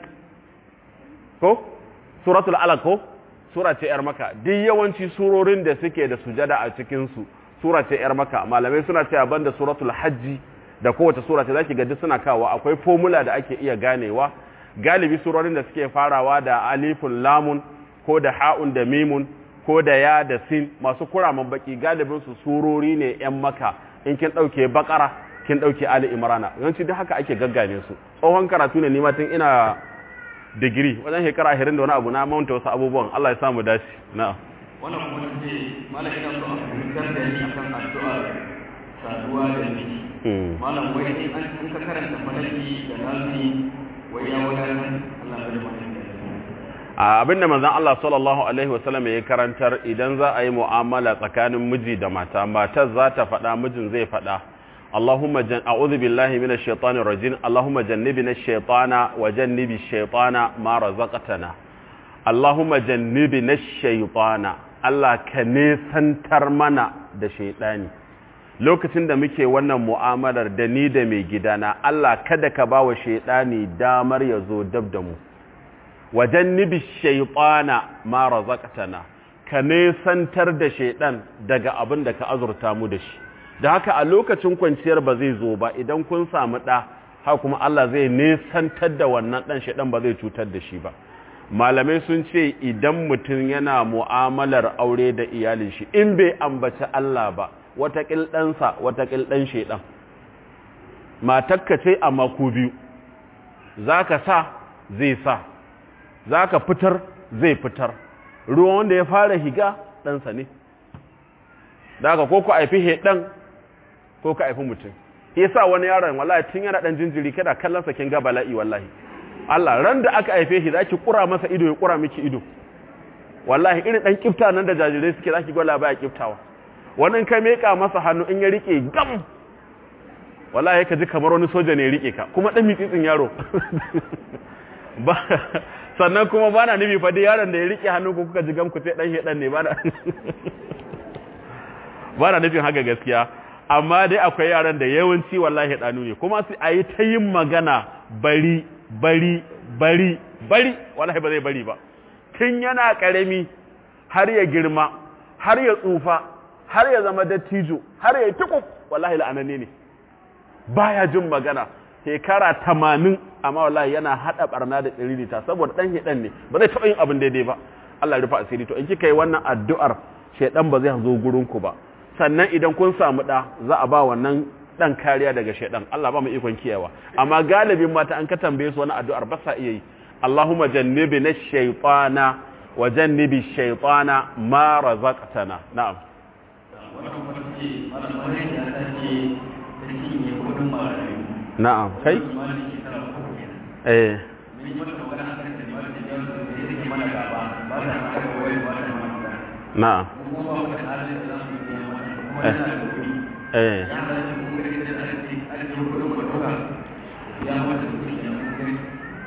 ko suratul alaq ko sura ce yar maka duk yawanci surorin da suke da sujada a cikin su sura ce yar maka malamai suna cewa banda suratul hajji da kowace sura ce zaki ga duk suna kawo akwai formula da ake iya ganewa galibi surorin da suke farawa da alifun lamun ko da ha'un da mimun ko da ya da sin masu kuraman baki galibin su surori ne yan maka in kin dauke bakara kin dauke ali imrana yawanci duk haka ake gaggane su tsohon karatu ne ni ma tun ina digiri wajen shekara 20 da wani abu na manta wasu abubuwan Allah ya samu dace na'am wannan kuma ce malam ina so a fahimtar da ni akan addu'ar saduwa da miji malam wai in an in ka karanta falaki da nasi wai ya wadatar Allah ya bada mutum abinda manzon Allah sallallahu alaihi wasallam ya karantar idan za a yi mu'amala tsakanin miji da mata matar za ta faɗa mijin zai faɗa Allahumma jan a'udhu billahi minash shaitanir rajim Allahumma jannibna ash-shaytana wa jannibi ash-shaytana ma razaqtana Allahumma jannibna ash-shaytana Allah ka nesantar mana da shaytani lokacin da muke wannan mu'amalar da ni da mai gidana Allah kada ka ba wa shaytani damar ya zo dab da mu wajen nibi shaiɗana ma razaqtana ka nesantar da shaiɗan daga abin da ka azurta mu da shi da haka a lokacin kwanciyar ba zai zo ba idan kun samu ɗa haka kuma Allah zai nesantar da wannan ɗan shaiɗan ba zai cutar da shi ba malamai sun ce idan mutum yana mu'amalar aure da iyalin shi in bai ambaci Allah ba watakil ɗansa watakil ɗan shaiɗan matakka ce amma ku biyu za ka sa zai sa za ka fitar zai fitar ruwan wanda ya fara higa ɗansa ne da aka ko ku haifi heɗan ko ka haifi mutum ya sa wani yaron wallahi tun yana ɗan jinjiri kada kallonsa kin ga bala'i wallahi Allah ran da aka haife shi za ki ƙura masa ido ya ƙura miki ido wallahi irin ɗan kifta nan da jajirai suke za ki gwala baya kiftawa wani in ka meƙa masa hannu in ya riƙe gam wallahi ka ji kamar wani soja ne ya riƙe ka kuma ɗan mitsitsin yaro sannan kuma ba na nufi faɗi yaron da ya riƙe hannu ko kuka jigan ku sai ɗan shaɗan ne ba na nufin haka gaskiya amma dai akwai yaran da yawanci wallahi ɗanu ne kuma sai a yi ta yin magana bari bari bari bari wallahi ba zai bari ba tun yana ƙarami har ya girma har ya tsufa har ya zama dattijo har ya yi tukuk wallahi la'ananne ne baya jin magana shekara tamanin amma wallahi yana hada barna da tsiririta saboda dan shedan ne ba zai taba yin abin daidai ba Allah ya rufa asiri to in kika yi wannan addu'ar shedan ba zai zo gurin ku ba sannan idan kun samu da za a ba wannan dan kariya daga shedan Allah ba mu ikon kiyawa amma galibin mata an ka tambaye su wannan addu'ar ba sa iya yi Allahumma jannibna ash-shaytana wa jannibi ash-shaytana ma razaqtana na'am wannan kuma ce malam malam ya tace ta cinye kudin marayu na'am kai eh na'am eh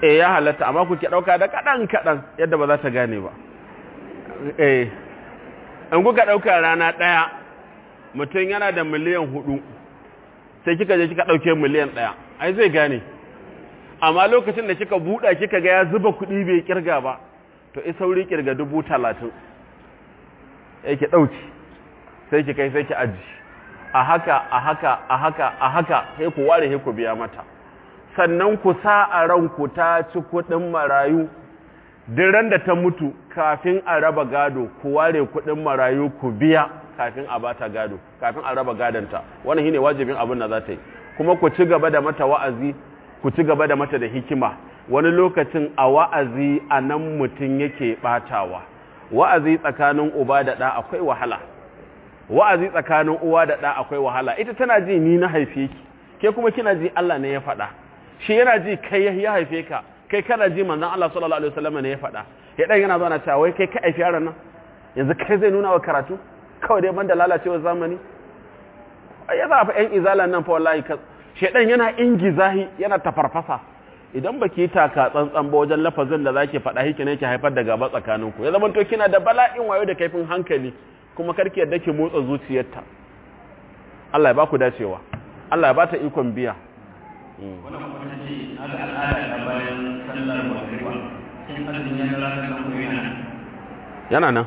eh ya halatta amma ku ke ɗauka da kaɗan kaɗan yadda ba za ta gane ba eh in kuka ɗauka rana ɗaya mutum yana da miliyan hudu sai kika je kika ɗauke miliyan ɗaya ai zai gane amma lokacin da kika buɗa kika ga ya zuba kuɗi bai kirga ba to i sauri kirga dubu talatin sai ki ɗauki sai ki kai sai ki aji a haka a haka a haka a haka sai ku ware sai ku biya mata sannan ku sa a ranku ta ci kuɗin marayu ran da ta mutu kafin a raba gado ku ware kuɗin marayu ku biya kafin a bata gado kafin a raba gadonta wannan shine wajibin abin da za ta yi kuma ku ci gaba da mata wa'azi ku ci gaba da mata da hikima wani lokacin a wa'azi a nan mutum yake batawa wa'azi tsakanin uba da ɗa akwai wahala wa'azi tsakanin uwa da ɗa akwai wahala ita tana ji ni na haife ki ke kuma kina ji Allah ne ya faɗa shi yana ji kai ya haife ka kai kana ji manzon Allah sallallahu alaihi wasallam ne ya faɗa ya dan yana zuwa cewa wai kai ka haifi yaron nan yanzu kai zai nuna wa karatu kawai dai banda lalacewar zamani ya za fa ƴan izalan nan fa wallahi ka shedan yana ingizahi yana tafarfasa idan baki taka tsantsan ba wajen lafazin da zaki faɗa hiki ne ki haifar da gaba tsakaninku ya zama to kina da bala'in wayo da kaifin hankali kuma karki yadda ki motsa zuciyarta Allah ya baku dacewa Allah ya bata ikon biya wannan kuma ta ce na da al'ada ta bayan sallar magariba sun azumi ya ranar nan ko yana yana nan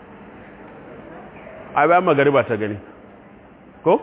ai bayan magariba ta gani ko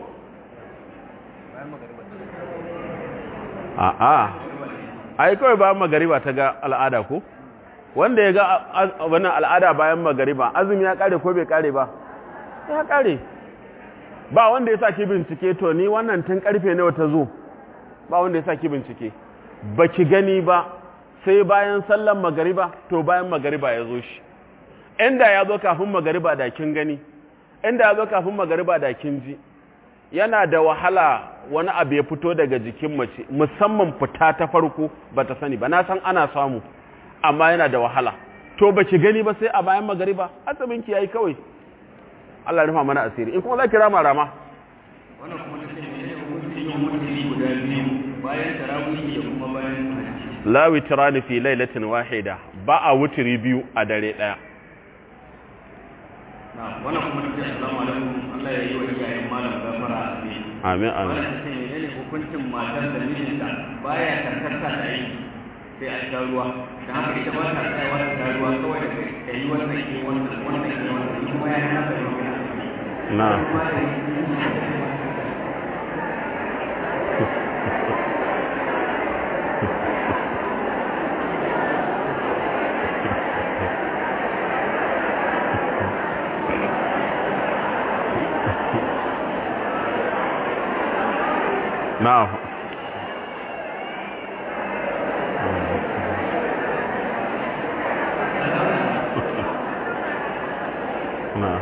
a'a ai kawai bayan magariba ta ga al'ada ko wanda ya ga wannan al'ada bayan magariba azumi ya kare ko bai kare ba ya kare ba wanda ya saki bincike to ni wannan tun karfe nawa ta zo ba wanda ya saki bincike baki gani ba sai bayan sallan magariba to bayan magariba ya zo shi inda ya zo kafin magariba da kin gani inda ya zo kafin magariba da kin ji yana da wahala wani abu ya fito daga jikin mace musamman fita ta farko ba ta sani ba na san ana samu amma yana da wahala to ba ki gani ba sai a bayan magariba azumin ki yayi kawai Allah ya rufa mana asiri in kuma za ki rama rama wannan kuma ta ce ne hukuncin yin mutane guda biyu bayan tarawih da kuma bayan hajji la witrani fi lailatin wahida ba a wutiri biyu a dare daya na wannan kuma ta ce assalamu alaikum Allah ya yi wa iyayen malam gafara amin amin amin wannan ta ce menene hukuncin matar da mijinta baya karkata da aiki sai an sha ruwa da haka ita ba ta tsayawa ta sha ruwa kawai da kai yi wannan ke wannan wannan ke wannan kuma ya hana da ruwa na na'am na'am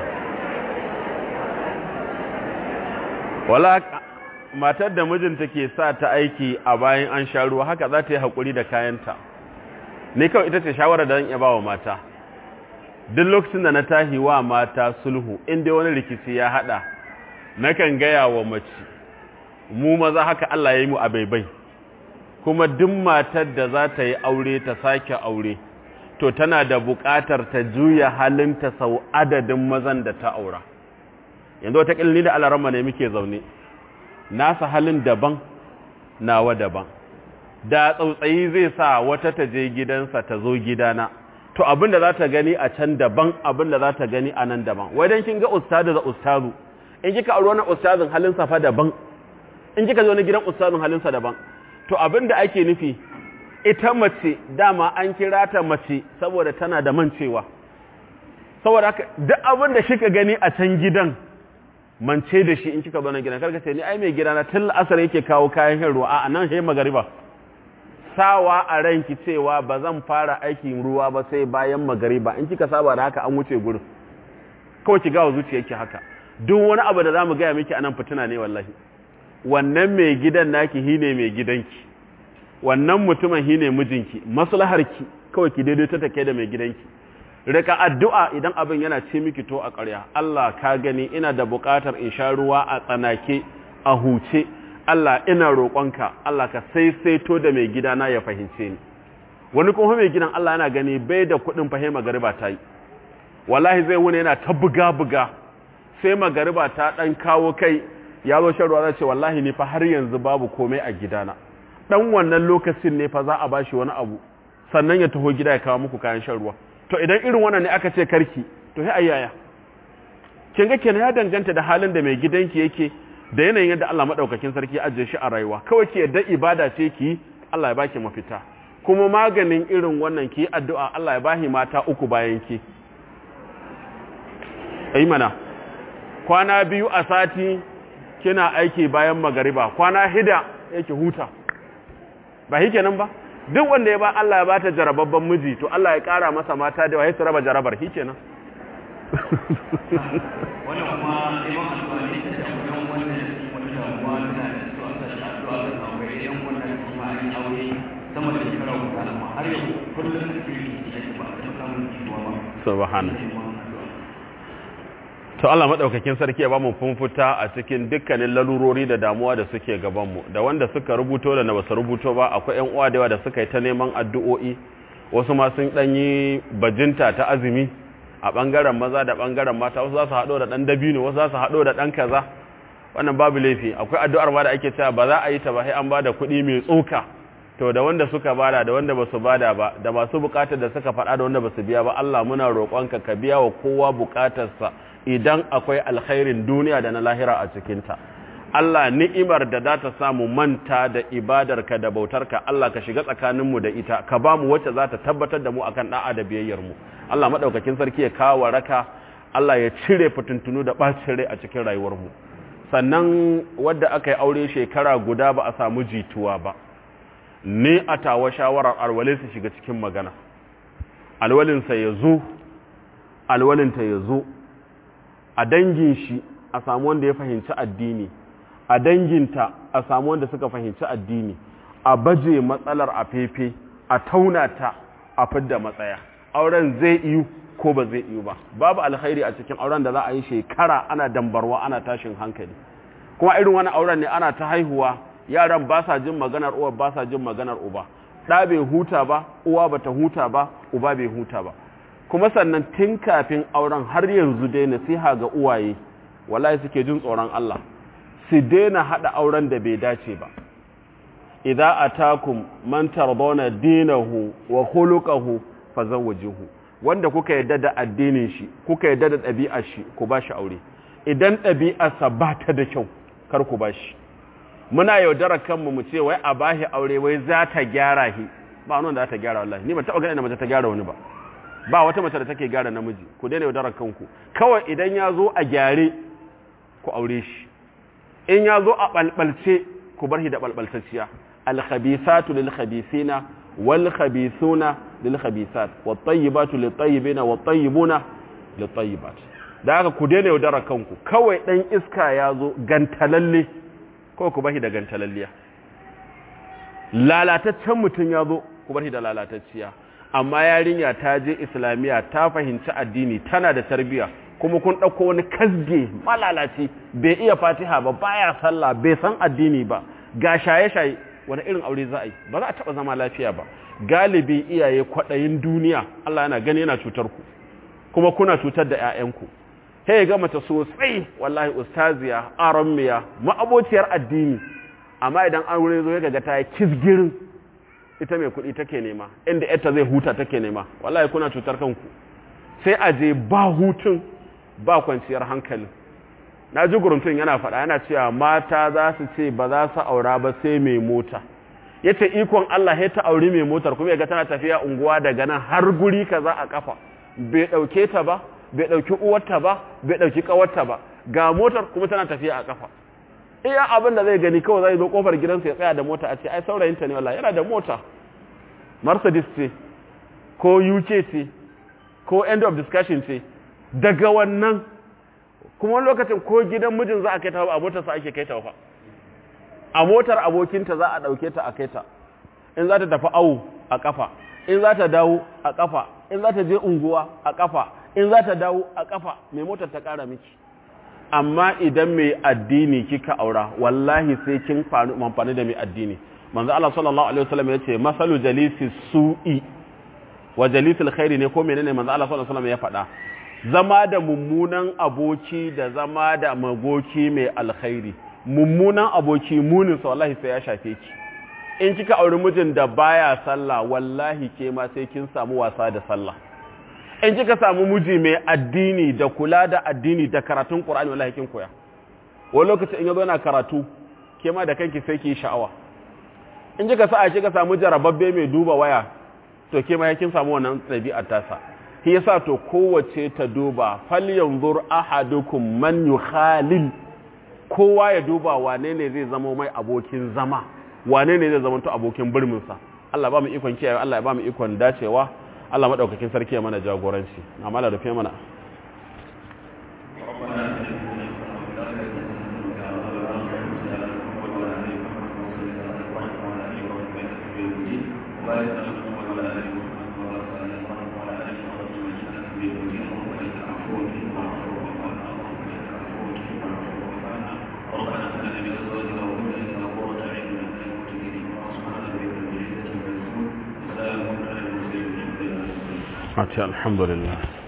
wala matar da mijinta ke sa ta aiki a bayan an sha ruwa haka za ta yi haƙuri da kayanta ne kawai ita ce shawarar da zan iya ba wa mata duk lokacin da na tahi wa mata sulhu inda wani rikici ya haɗa nakan gaya wa mace mu maza haka Allah ya yi mu a baibai kuma duk matar da za ta yi aure ta sake aure to tana da buƙatar ta juya halinta sau adadin mazan da ta aura yanzu wata ƙilni da alarama ne muke zaune nasa halin daban nawa daban da tsautsayi zai sa wata ta je gidansa ta zo gidana to abin da za ta gani a can daban abin da za ta gani a nan daban wai dan kin ga ustadu da ustazu in kika aure wannan ustazin halinsa fa daban in kika zo na gidan ustazin halinsa daban to abin da ake nufi ita mace dama an kira ta mace saboda tana da mancewa saboda haka duk abin da kika gani a can gidan mance da shi in kika zo na gidan karka ce ni ai mai gidana tun asar yake kawo kayan shan ruwa a nan sai magariba sawa a ranki cewa ba zan fara aikin ruwa ba sai bayan magariba in kika saba da haka an wuce gurin kawai ki gawa zuciyarki haka duk wani abu da zamu gaya miki anan fitina ne wallahi wannan mai gidan naki hine mai gidanki wannan mutumin hine mijinki maslaharki kawai ki daidaita take da mai gidanki rika addu'a idan abin yana ce miki to a ƙarya Allah ka gani ina da buƙatar in sha ruwa a tsanake a huce Allah ina roƙonka Allah ka saisaito da mai gidana ya fahimce ni wani kuma mai gidan Allah yana gani bai da kuɗin fahe magariba ta yi wallahi zai wuni yana ta buga-buga sai magariba ta ɗan kawo kai ya zo shan ruwa zai ce wallahi ni fa har yanzu babu komai a gidana ɗan wannan lokacin ne fa za a bashi wani abu sannan ya taho gida ya kawo muku kayan shan ruwa to idan irin wannan ne aka ce karki to sai ayyaya kin ga kenan ya danganta da halin da mai gidanki yake da yanayin yadda Allah madaukakin sarki ya ajiye shi a rayuwa kawai ki yadda ibada ce ki Allah ya baki mafita kuma maganin irin wannan ki addu'a Allah ya bahi mata uku bayan ki ai mana kwana biyu a sati kina aiki bayan magariba kwana hida yake huta ba shi kenan ba duk wanda ya ba Allah ya bata jarababban miji to Allah ya kara masa mata da wai su raba jarabar shi kenan wannan kuma neman addu'a ne ta da wajen wannan wata damuwa tana da su aka shi addu'a ga aure idan wannan kuma an yi aure sama da shekara guda amma har yau kullum da ke yi da ba a samun jituwa ba subhanallah to Allah madaukakin sarki ya bamu funfuta a cikin dukkanin lalurori da damuwa da suke gaban mu da wanda suka rubuto da na basu rubuto ba akwai ƴan uwa da yawa da suka yi ta neman addu'o'i wasu ma sun dan yi bajinta ta azumi a bangaren maza da bangaren mata wasu za su hado da dan dabino wasu za su hado da dan kaza wannan babu laifi akwai addu'ar ma da ake cewa ba za a yi ta ba sai an bada kuɗi mai tsoka to da wanda suka bada da wanda basu bada ba da masu bukatar da suka faɗa da wanda basu biya ba Allah muna roƙonka ka biya wa kowa bukatarsa idan akwai alkhairin duniya da na lahira a cikinta Allah ni'imar da za ta samu manta da ibadarka da bautarka Allah ka shiga tsakaninmu da ita ka ba mu wacce za ta tabbatar da mu akan da'a da biyayyarmu Allah maɗaukakin sarki ya kawo raka Allah ya cire fitintunu da ɓacin rai a cikin rayuwarmu sannan wadda aka yi aure shekara guda ba a samu jituwa ba ni a tawa shawarar alwalin su shiga cikin magana alwalinsa ya zo alwalinta ya zo a dangin shi a samu wanda ya fahimci addini a danginta a samu wanda suka fahimci addini a baje matsalar a fefe a tauna ta a fidda matsaya auren zai iyu ko ba zai iyu ba babu alkhairi a cikin auren da za a yi shekara ana dambarwa ana tashin hankali kuma irin wani auren ne ana ta haihuwa yaran ba sa jin maganar uwa ba sa jin maganar uba ɗa bai huta ba uwa bata huta ba uba bai huta ba kuma sannan tun kafin auren har yanzu dai nasiha ga uwaye wallahi suke jin tsoron Allah su daina hada auren da bai dace ba idza atakum man tardawna dinahu wa khuluquhu fazawwijuhu wanda kuka yadda da addinin shi kuka yadda da ɗabi'ar shi ku bashi aure idan ɗabi'arsa ba ta da kyau kar ku bashi muna yaudara kanmu mu ce wai a bashi aure wai za ta gyara shi ba wani da za ta gyara wallahi ni ban taɓa ganin da mace ta gyara wani ba ba wata mace da take gyara namiji ku daina yaudarar kanku kawai idan ya zo a gyare ku aure shi in ya zo a ɓalɓalce ku bar shi da ɓalɓaltacciya alkhabisatu lil khabisina wal khabisuna lil khabisat wat tayyibatu lit tayyibina wat tayyibuna lit tayyibat da haka ku daina yaudarar kanku kawai dan iska ya zo gantalalle ko ku bar shi da gantalalliya lalataccen mutum ya zo ku bar shi da lalatacciya amma yarinya ta je islamiyya ta fahimci addini tana da tarbiya kuma kun ɗauko wani kasge malalaci bai iya fatiha ba baya sallah bai san addini ba ga shaye-shaye wani irin aure za a yi ba za a taɓa zama lafiya ba galibi iyaye kwaɗayin duniya Allah yana gani yana cutar ku kuma kuna cutar da 'ya'yanku he ga mata sosai wallahi ustaziya aramiya ma'abociyar addini amma idan an wuri zo ya ga ta yi kisgirin ita mai kuɗi take nema inda yarta zai huta take nema wallahi kuna cutar kanku sai a je ba hutun ba kwanciyar hankali na ji guruntun yana faɗa yana cewa mata za su ce ba za su aura ba sai mai mota ya ce ikon Allah ya ta auri mai motar kuma ya ga tana tafiya unguwa daga nan har guri kaza a kafa bai ɗauke ta ba bai ɗauki uwarta ba bai ɗauki ƙawarta ba ga motar kuma tana tafiya a kafa iya abin da zai gani kawai zai zo kofar gidansa ya tsaya da mota a ce ai saurayinta ne wallahi yana da mota mercedes ce ko uk ce ko end of discussion ce daga wannan kuma lokacin ko gidan mijin za a kai ta a motarsa ake kai ta fa a motar abokinta za a ɗauke ta a kai ta in za ta tafi awu a ƙafa in za ta dawo a ƙafa in za ta je unguwa a ƙafa in za ta dawo a ƙafa mai motar ta ƙara miki amma idan mai addini kika aura wallahi sai kin amfani da mai addini manzo Allah sallallahu alaihi wasallam yace masalu jalisi su'i wa jalisil khairi ne ko menene manzo Allah sallallahu alaihi wasallam ya faɗa zama da mummunan aboki da zama da magoki mai alkhairi mummunan aboki munin sa wallahi sai ya shafe ki in kika auri mijin da baya sallah wallahi ke ma sai kin samu wasa da sallah in kika samu miji mai addini da kula da addini da karatun Qur'ani wallahi kin koya wani lokaci in yazo yana karatu ke ma da kanki sai ki sha'awa in kika sa kika samu jarababbe mai duba waya to ke ma kin samu wannan ɗabi'ar tasa shi yasa to kowace ta duba fal yanzur ahadukum man yukhalil kowa ya duba wane ne zai zama mai abokin zama wane ne zai zama to abokin birmin sa Allah ba mu ikon kiyaye Allah ya ba mu ikon dacewa Allah madaukakin sarki ya mana jagoranci amma da rufe mana الحمد لله